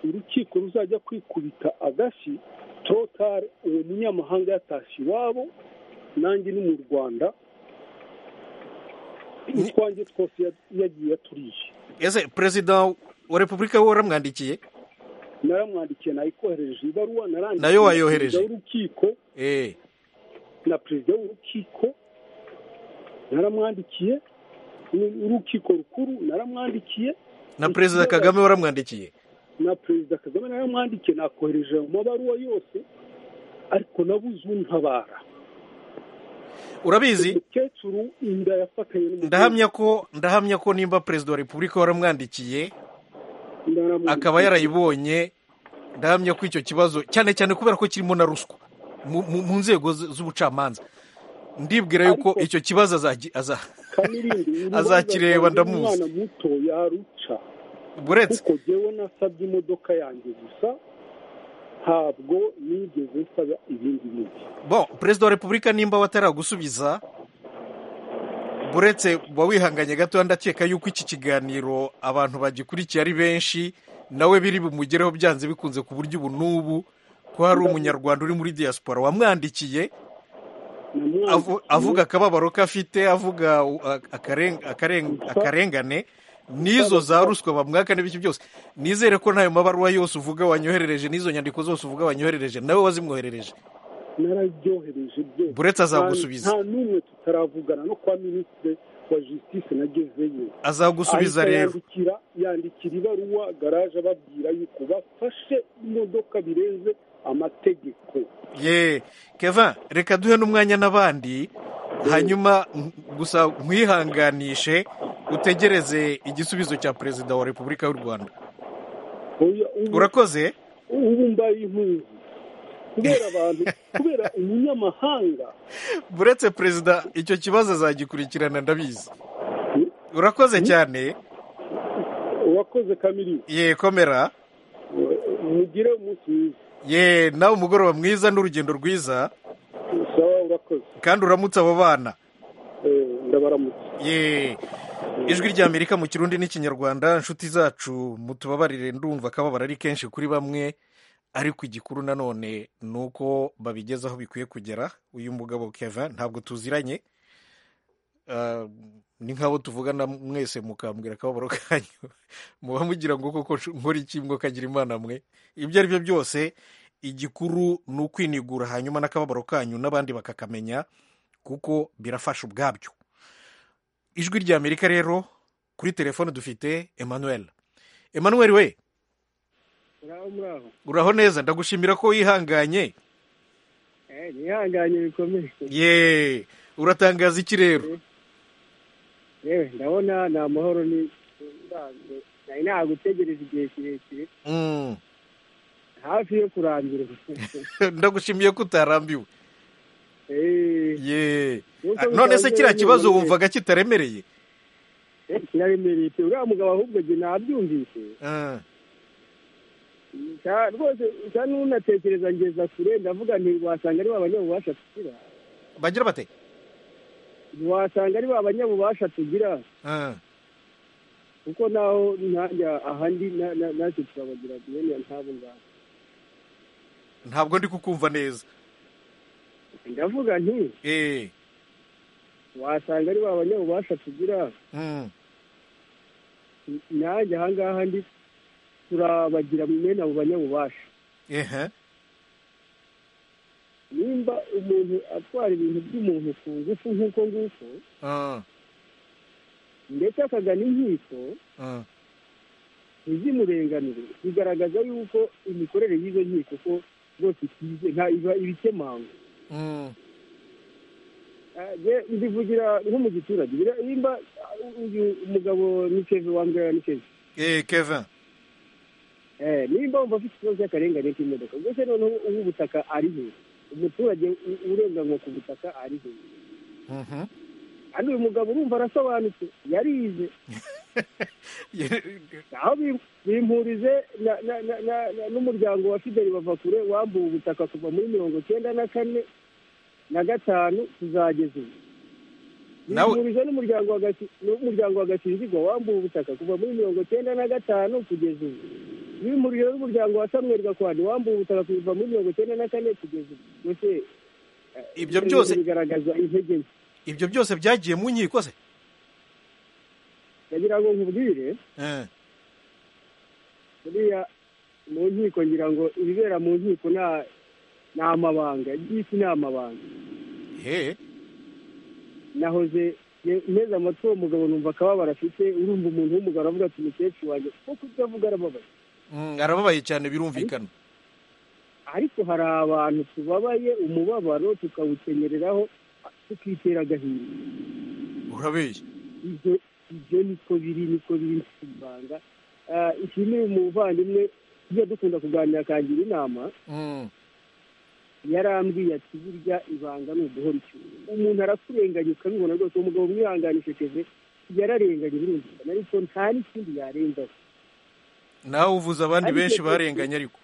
urukiko ruzajya kwikubita agashyi torotare uwo munyamahanga yatashye iwabo nanjye ni mu rwanda utwanjye twose ya- yagiye aturiye ese perezida wa repubulika we waramwandikiye naramwandikiye nayikoherereje ibaruwa narandikiye Nayo wayohereje? perezida w'urukiko Eh, na perezida w'urukiko naramwandikiye uru- urukiko rukuru naramwandikiye na perezida kagame waramwandikiye na perezida kagame naramwandikiye nakohereje mu mabaruwa yose ariko nabuze untabara urabizi umukecuru inda yafatanye n'umukecuru. ndahamya ko ndahamya ko nimba perezida wa repubulika waramwandikiye Naramwandikiye. akaba yarayibonye ndahamya ko icyo kibazo cyane cyane kubera ko kirimo na ruswa mu- mu mu nzego z- z'ubucamanza ndibwira yuko Ariko- icyo kibazo azagi- aza- Kamirindi, urubanza azakireba rwanjye ndamuzi. umwana muto yaruca buretse kuko jyewe nasabye imodoka yanjye gusa ntabwo nigeze nsaba ibindi bintu bo perezida wa repubulika nimba bataragusubiza buretse uba wihanganye gatoya ndakeka yuko iki kiganiro abantu bagikurikiye ari benshi nawe biri bumugereho byanze bikunze ku buryo ubu n'ubu ko hari umunyarwanda uri muri diaspora wamwandikiye Namwandikiye. avu- avuga akababaro ke afite avuga u- a- akaren- akaren- akarengane n'izo za ruswa bamwaka n'ibiki byose nizere ko ntayo mabaruwa yose uvuga wanyoherereje n'izo nyandiko zose uvuga wanyoherereje nawe wazimwoherereje narabyohereje byose Buretse azagusubiza. nta nta n'umwe tutaravugana no kwa minisitiri wa jisitisi nagezeyo azagusubiza Ahita rero yandikira yandikira ibaruwa garaje ababwira yuko bafashe imodoka birenze amategeko ye keva reka duhe n'umwanya n'abandi hanyuma n- gusa nkwihanganishe utegereze igisubizo cya perezida wa repubulika y'u rwanda Oya, ubu- urakoze ubu mbaye impunzi kubera abantu kubera umunyamahanga buretse perezida icyo kibazo azagikurikirana ndabizi urakoze cyane wakoze kamiri ye komera mugire umunsi mwiza ye nawe umugoroba mwiza n'urugendo rwiza sawa urakoze kandi uramutse abo bana Eh, ndabaramutse ye ijwi rya amerika mu kirundi n'ikinyarwanda inshuti zacu mutubabarire ndumva akababaro ari kenshi kuri bamwe ariko igikuru nanone ni uko babigeza aho bikwiye kugera uyu mugabo keva ntabwo tuziranye Ah, ni nk'abo tuvugana mwese mukambwira akababaro kanyu muba mugira ngo koko nkora iki ngo kagira imana mwe ibyo ari byo byose igikuru ni ukwinigura hanyuma n'akababaro kanyu n'abandi bakakamenya kuko birafasha ubwabyo ijwi rya amerika rero kuri telefone dufite emmanuel emmanuel we muraho muraho uraho neza ndagushimira ko wihanganye Eh, nihanganye bikomeye ye uratangaza iki rero yewe ndabona ni amahoro ni ndanze. nari nagutegereje igihe kirekire Mm. hafi yo kurangira ndagushimiye ko utarambiwe Eh, ye Nuko Ah, none se bitangiye kiriya kibazo bimeze. wumvaga kitaremereye eh, kiraremereye pe uriya mugabo ahubwo jye nabyumvise Ah, Nsa- rwose nsa n'unatekereza ngeza kure ndavuga nti wasanga ari ba banyabubasha tugira bagira bate ntiwasanga ari ba banyabubasha tugira Ah, kuko naho nanjye ahandi na- na- natwe turabagira bene ntabo ngabo ntabwo ndi kukumva neza ndavuga nti Eh, wasanga ari ba banyabubasha tugira mm, n- nanjye ahangaha ndi turabagira mwene abo banyabubasha ehe, nimba umuntu atwara ibintu by'umuntu ku ngufu nk'uko nguko ah, ndetse akagana inkiko ah, ntizimurenganure bigaragaza yuko imikorere y'izo nkiko ko rwose itize nta iba ibikemangwa mm, Ah, je ndivugira nko mu giturage Bira- nimba ah, uyu umugabo ni keve wambwira ni keve eh, Kevin Eh, nimba wumva afite ikibazo cy'akarengane k'imodoka mbese noneho uw'ubutaka ari he umuturage u- urenganwa ku butaka ari he Mhm. kandi uyu mugabo urumva arasobanutse yarize Ye- aho bim- bimpurize na- na- na- na- na- n'umuryango wa fideli bavakure wambuwe ubutaka kuva muri mirongo cyenda na kane na gatanu kuzageza ubu Nawe- bimpurize n'umuryango wa Gaki- n'umuryango wa gakingirwa wambuwe ubutaka kuva muri mirongo cyenda na gatanu kugeza ubu bimpurize n'umuryango wa samweri gakwani wambuwe ubutaka kuva muri mirongo cyenda na kane kugeza ubu mbese eh, Ibyo ibyo byose- bintu bigaragaza intege nke ibyo byose byagiye mu nkiko se ndagira ngo nkubwire Eh, buriya mu nkiko ngira ngo ibibera mu nkiko nta ni amabanga iby'isi ni amabanga he nahoze ye- nteze amatwi uwo mugabo numva akababaro afite urumva umuntu w'umugabo aravuga ati umukecuru wanjye kuko utavuga arababaye Mm, arababaye cyane birumvikana ariko hari abantu tubabaye umubabaro tukawukenyereraho tukitera agahinda urabeshya ibyo ibyo niko biri niko biri si ibanga Ah, iki ni umuvandimwe tujya dukunda kuganira akangira inama Mm, yarambwiye ati burya ibanga ni uguhora icyuma umuntu arakurenganya ukabibona rwose uwo mugabo umwihanganishe keze yararenganye birumvikana ariko nta n'ikindi yarenzaho nawe uvuze abandi Ariko benshi Kevin- barenganye ariko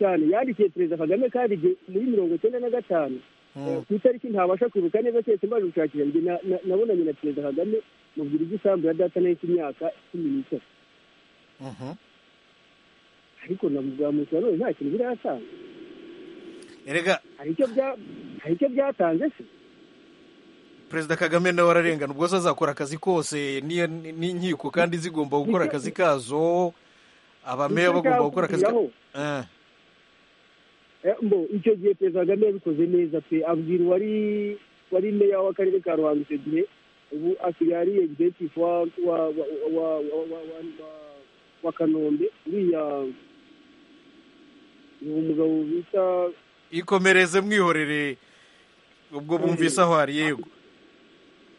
cyane yandikiye perezida kagame kandi igihe muri mirongo icyenda na gatanu eh, Mm, ku itariki ntabasha kwibuka neza keretse mbaje gushakira njye na- na- nabonanye na perezida kagame mubwira igisambu ya data nayo cy'imyaka cumi n'itatu mhm. ariko nabuzamutse none nta kintu biratanga erega hari icyo bya- hari icyo byatanze se perezida kagame nawe ararengana ubwo se azakora akazi kose n'iyo- n'inkiko kandi zigomba gukora akazi kazo abameya Nicyo bagomba gukora akazi kabo cyakubwiraho. Eh, mbo icyo gihe perezida kagame yabikoze neza pe abwira uwari wari meya w'akarere ka ruhango icyo gihe ubu asigaye ari executive wa wa wa wa wa wa wa wa- wa kanombe uriya ni umugabo bita ikomereze mwihorere ubwo bumvise aho ari yego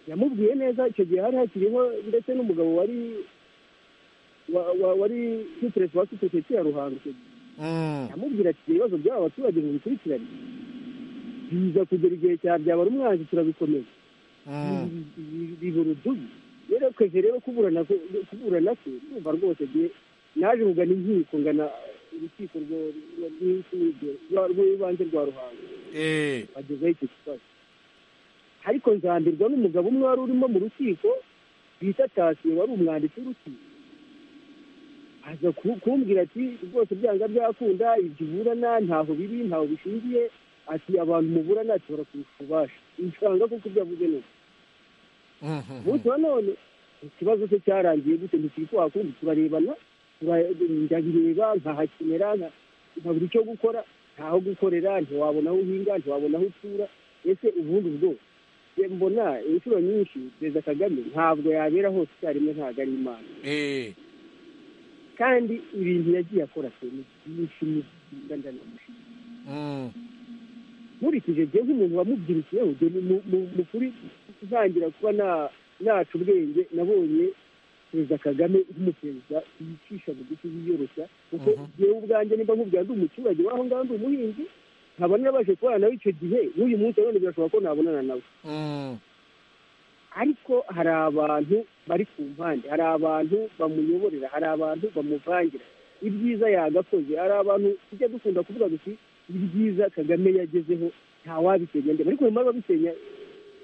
yamubwiye neza icyo gihe hari hakiriho ndetse n'umugabo wari wa- wa- wari sitiresi wa sosiyete ya ruhango icyo gihe Mm, amubwira ati ibibazo by'aba baturage mubikurikirane biza kugera igihe cya byabara umwanzi turabikomeza mm. bibura udubi rero twese rero kuburana ku- kuburana kwe ndumva rwose gihe naje kugana inkiko ngana urukiko rwo- rwo- rw'inshinge- rwa- rw'ibanze rwa ruhango Eh, bagezaho icyo kibazo ariko nzambirwa n'umugabo umwe wari urimo mu rukiko bita tasiyo wari umwanditsi w'uruti aza ku- kumbwira ati rwose byanga byakunda ibyo uburana ntaho biri ntaho bishingiye ati abantu muburana ati barakurusha ububasha nsanga kuko ibyo avuze ni uko umunsi wa none ikibazo cye cyarangiye gute ntikiri kuhakundi turarebana tura- ndabireba nkahakenera nka- nkabura icyo gukora ntaho gukorera ntiwabona aho uhinga ntiwabona aho utura ese ubundi ubwo njye mbona inshuro nyinshi perezida kagame ntabwo yabera hose icyarimwe ntabwo ari imana Eh, kandi ibintu yagiye akora se ni byinshi ni byiza ndanamushima mm, nkurikije njye nk'umuntu wamubyirukiyeho njye mu- mu- mu- mu kuri ntangira kuba na- naca ubwenge nabonye perezida kagame nk'umuperezida yicisha bugufi yiyoroshya kuko njyewe ubwanjye nimba nkubwira ndi umuturage w'aho ngaho ndi umuhinzi nkaba narabaje kubana nawe icyo gihe n'uyu munsi none birashoboka ko nabonana nawe mm, ariko hari abantu bari ku mpande hari abantu bamuyoborera hari abantu bamuvangira ibyiza yagakoze hari abantu tujya dukunda kuvuga duti ibyiza kagame yagezeho ntawabisenya ndeba ariko nyuma babisenya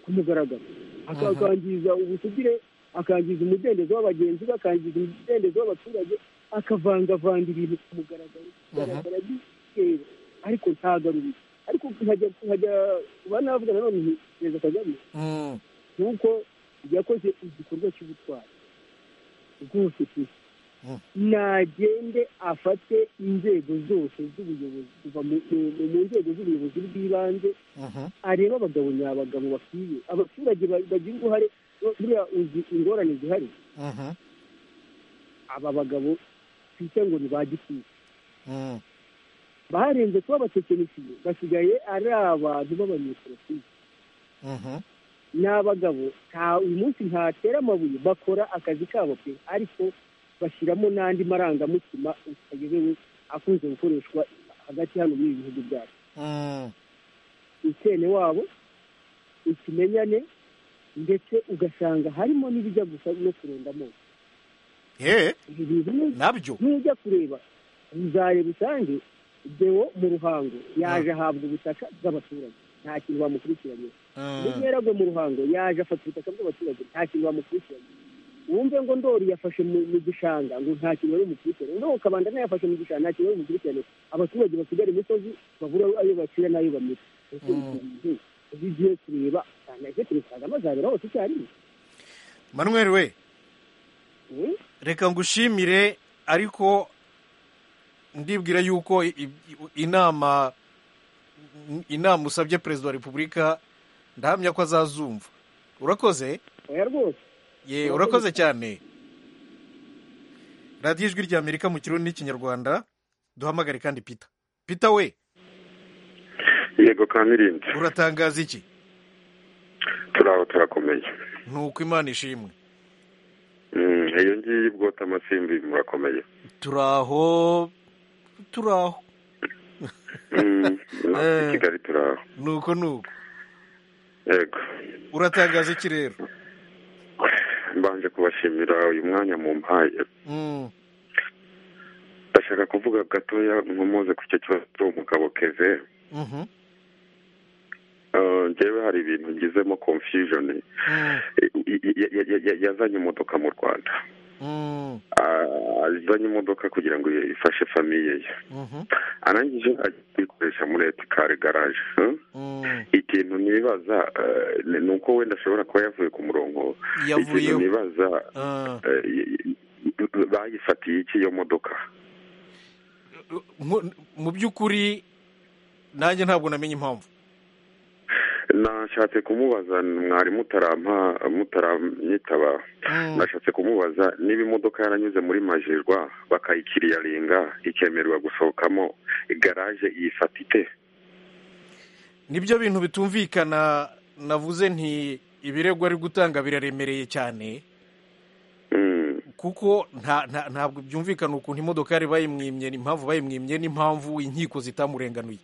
ku mugaragaro Aka- akangiza ubusugire akangiza umudendezo w'abagenzi be akangiza umudendezo w'abaturage akavangavanga ibintu ku mugaragaro bigaragara by'ikirere ariko ntagarurire ariko nkajya nkajya kuba navuga nanone nti perezida kagame mm, nuko yakoze igikorwa cy'ubutwari rwose pe Mm. nagende afate inzego zose z'ubuyobozi kuva mu mu- mu- mu nzego z'ubuyobozi bw'ibanze mhm, arebe abagabo nyabagabo bakwiye abaturage ba- bagira uruhare buriya uzi ingorane zihari mhm, aba bagabo twite ngo ni ba gitifu mm, barenze kuba abatekinisiye basigaye ari abantu b'abanyepolitiki mhm, ni abagabo nta uyu munsi ntatera amabuye bakora akazi kabo pe ariko bashyiramo n'andi marangamutima utayobewe akunze gukoreshwa hagati hano muri ibi bihugu byacu mm, ukene wabo ikimenyane ndetse ugasanga harimo n'ibijya gusa no kurunda amoko eh, ibi bintu ni- nabyo nujya kureba uzareba usange deo mu ruhango yaje ahabwa ubutaka bw'abaturage nta kintu bamukurikiranye Mm, umwera agwe mu ruhango yaje afata ubutaka bw'abaturage nta kintu bamukurikiranye wumve ngo ndori yafashe mu mu gishanga ngo nta kintu bari bukurikirane ngo kabanda yafashe mu gishanga nta kintu bari bukurikirane abaturage basigara imisozi babura ayo bacira n'ayo bamira ese ibyo bintu iyo ugiye kureba usanga ese perezida kagame azabera hose icyarimwe manuel we Mm? reka ngushimire ariko ndibwira yuko i- i- inama inama usabye perezida wa repubulika ndahamya ko azazumva urakoze oya rwose ye urakoze cyane radiyo ijwi rya amerika mu kirundi n'ikinyarwanda duhamagare kandi pita pita we yego kamirinzi uratangaza iki turi aho turakomeye ni uko imana ishimwe Mm, iyo ngiyi bwota amasimbi murakomeye turi aho turi aho Mm, natwe i Eh. kigali turi aho ni uko ni uko yego uratangaza iki rero mbanje kubashimira uyu mwanya mumpaye Mm, ndashaka kuvuga gatoya nkumuze ku cyo kibazo cy'umugabo keve mhm, Eh, njyewe hari ibintu ngizemo confusion mm, Eh, ya- ya- ya- ya- yazanye imodoka mu rwanda mm, Ah, azanye imodoka kugira ngo ifashe famiye ye mhm, arangije ajya kuyikoresha muri etikare garaje eh? mm. ikintu nibaza eh, ni uko wenda ashobora kuba yavuye ku murongo ikintu yavuyeho nibaza Ah, eh, y- y- bayifatiye iki iyo modoka mu- mu by'ukuri nanjye ntabwo namenye impamvu nashatse kumubaza mwari mutarampa mutaranyitaba Mm, nashatse kumubaza niba imodoka yaranyuze muri majirwa bakayikiriyaringa ikemererwa gusohokamo garaje iyifata ite nibyo bintu bitumvikana navuze nti ibirego ari gutanga biraremereye cyane Mm, kuko nta- nta- ntabwo byumvikana ukuntu imodoka yari bayimwimye impamvu bayimwimye n'impamvu inkiko zitamurenganuye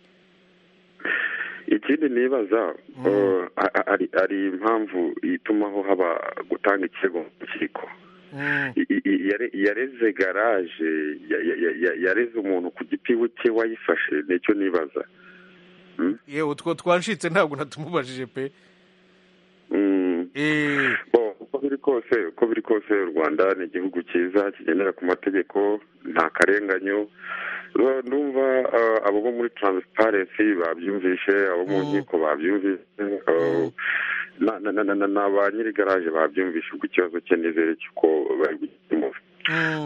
ikindi nibaza Mm. eh, a- a- hari- hari impamvu itumaho haba gutanga ikirego mu rukiko Mm, I- i- i- yare- yareze garaje ya- ya- ya- ya- yareze umuntu ku gitiwe cye wayifashe nicyo nibaza yewe two twanshitse ntabwo natumubajije pe Mm, Eh, bo uko biri kose uko biri kose u rwanda ni igihugu cyiza kigendera ku mategeko nta karenganyo Ru- ndumva eh, abo bo muri taransiparensi babyumvishe abo mu nkiko babyumvishe eh, na- na- na- na- na ba nyiri garaje babyumvishe ubwo ikibazo cye nizere cy'uko bari gukemura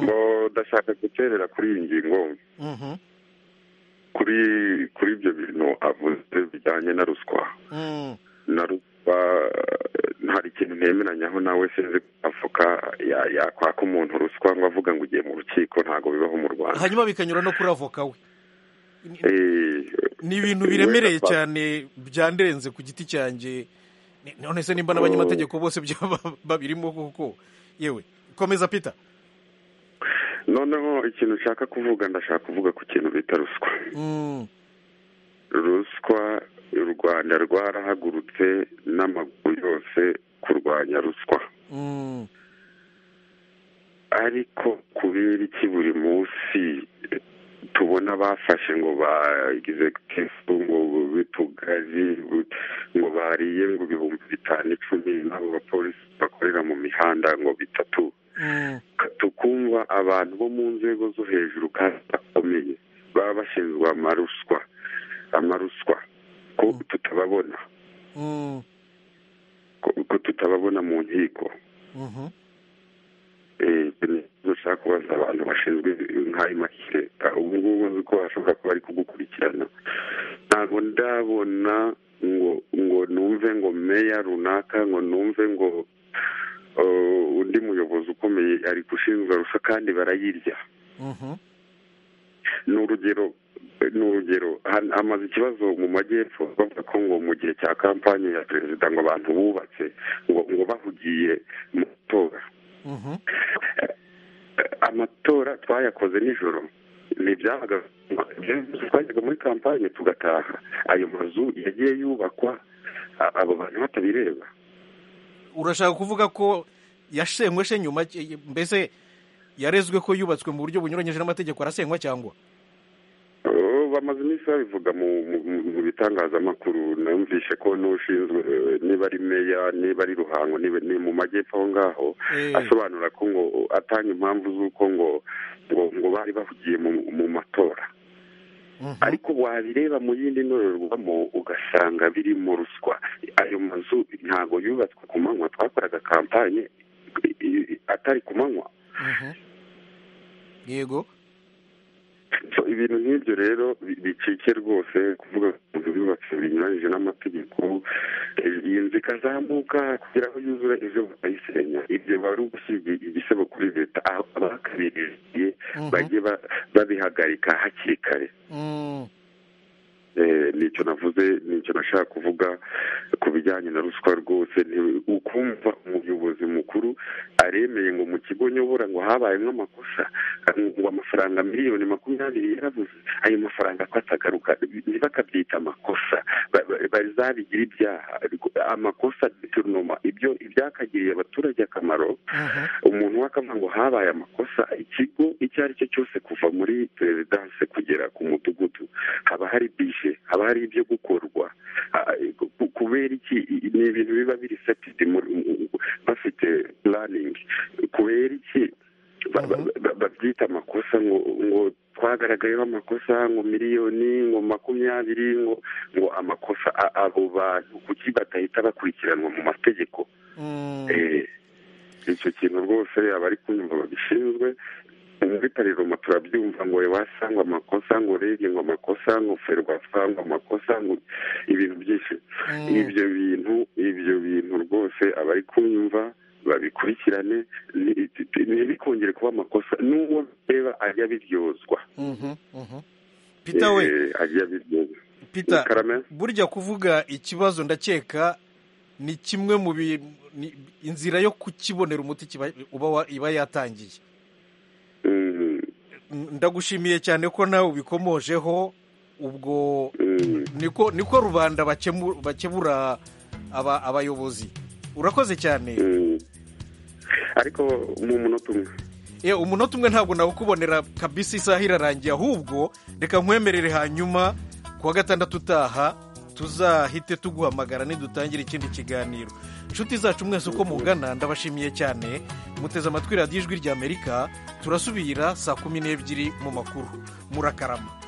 ngo ndashaka guterera kuri iyi ngingo kuri kuri ibyo bintu avuze bijyanye na ruswa na ruswa eh, hari ikintu ntemeranyaho nawe sinzi ko avoka ya- yakwaka umuntu ruswa ngo avuga ngo ugiye mu rukiko ntabwo bibaho mu rwanda hanyuma bikanyura no kuri avoka we Eh, ni ibintu biremereye wenda- cyane byandenze ku giti cyanjye Ni- none se nimba n'abanyamategeko bose byaba babirimo kuko yewe komeza pita noneho ikintu nshaka kuvuga ndashaka kuvuga ku kintu bita ruswa ruswa u rwanda rwarahagurutse n'amaguru yose kurwanya ruswa ariko kubera iki buri munsi tubona bafashe ngo bagize kefu ngo bitugazi ngo bariye ngo ibihumbi bitanu icumi n'abo bapolisi bakorera mu mihanda ngo bitatu tukumva abantu bo mu nzego zo hejuru kandi bakomeye baba bashinzwe amaruswa amaruswa ko tutababona ko, ko tutababona mu nkiko Eh, ni ikibazo ushaka kubaza abantu bashinzwe nk'ayo mashyireka ubu ngubu nzi ko bashobora kuba bari kugukurikirana ntabwo ndabona ngo ngo numve ngo meya runaka ngo numve ngo eh, undi muyobozi ukomeye ari gushinjwa ruswa kandi barayirya ni urugero ni urugero han- hamaze ikibazo mu majyepfo bavuga ko ngo mu gihe cya kampanye ya perezida ngo abantu bubatse ngo ngo bahugiye mu matora amatora twayakoze nijoro ni ibyabaga twajyaga muri kampanye tugataha ayo mazu yagiye yubakwa a- abo bantu batabireba urashaka kuvuga ko yashenywe se nyuma ki- mbese yarezwe ko yubatswe mu buryo bunyuranyije n'amategeko arasenywa cyangwa Oh, bamaze iminsi babivuga mu mu- mu- mu bitangazamakuru numvishe ko n'ushinzwe eh, niba ari meya niba ari ruhango niba ni mu majyepfo aho ngaho asobanura ko ngo atanga impamvu z'uko ngo ngo ngo bari bahugiye mu mu matora ariko wabireba mu yindi ndorerwamo ugasanga birimo ruswa ayo mazu ntabwo yubatswe ku manywa twakoraga kampanye i- i- atari ku manywa yego So, ibintu nk'ibyo rero bi- bicike rwose kuvuga ko umuntu yubatse binyuranyije n'amategeko eh, iyi nzu ikazamuka kugira ngo yuzure ejo bakayisenya ibyo biba ari ugusiga igisebo kuri leta aho abakabiriye bajye ba- babihagarika hakiri kare Eh, nicyo navuze nicyo nashaka kuvuga ku bijyanye na ruswa rwose ni ukumva umuyobozi mukuru aremeye ngo mu kigo nyobora ngo habayemo amakosa ngo amafaranga miliyoni makumyabiri yarabuze ayo mafaranga ko atagaruka ntibakabyita amakosa ba- ba- bazabigira ibyaha ariko amakosa deterunoma ibyo ibyakagiriye abaturage akamaro umuntu wakavuga ngo habaye amakosa ikigo icyo ari cyo cyose kuva muri perezidanse kugera ku mudugudu haba hari bije haba hari ibyo gukorwa Ah, ku- kubera iki I- ni ibintu biba biri setidi bafite pulaningi kubera iki ba- ba- ba- babyita amakosa ngo ngo twagaragayeho amakosa ngo miliyoni ngo makumyabiri ngo ngo amakosa A- abo bantu kuki badahita bakurikiranwa mu mategeko Eh, icyo kintu rwose abari kunyumva babishinzwe muri pariroma turabyumva ngo wasanga amakosa ngo rege ngo amakosa ngo ferwafa ngo amakosa ngo ibintu byinshi ibyo bintu ibyo bintu rwose abari kunyumva babikurikirane ni- ntibikongere kuba amakosa n'uwo reba ajya biryozwa Peter we. Eh, ajya biryozwa Peter, Karame? burya kuvuga ikibazo ndakeka ni kimwe mu bi- ni- inzira yo kukibonera umuti kiba- uba wa- iba yatangiye N- ndagushimiye cyane ko nawe ubikomojeho ubwo niko niko rubanda bakemu- bakebura aba- abayobozi urakoze cyane ariko mu munota umwe ye umunota umwe ntabwo nawukubonera kabisa isaha irarangiye ahubwo reka nkwemerere hanyuma kuwa gatandatu utaha tuzahite tuguhamagara nidutangira ikindi kiganiro inshuti zacu mwese uko mugana ndabashimiye cyane muteze amatwi radiyo ijwi ry'amerika turasubira saa kumi n'ebyiri mu makuru murakarama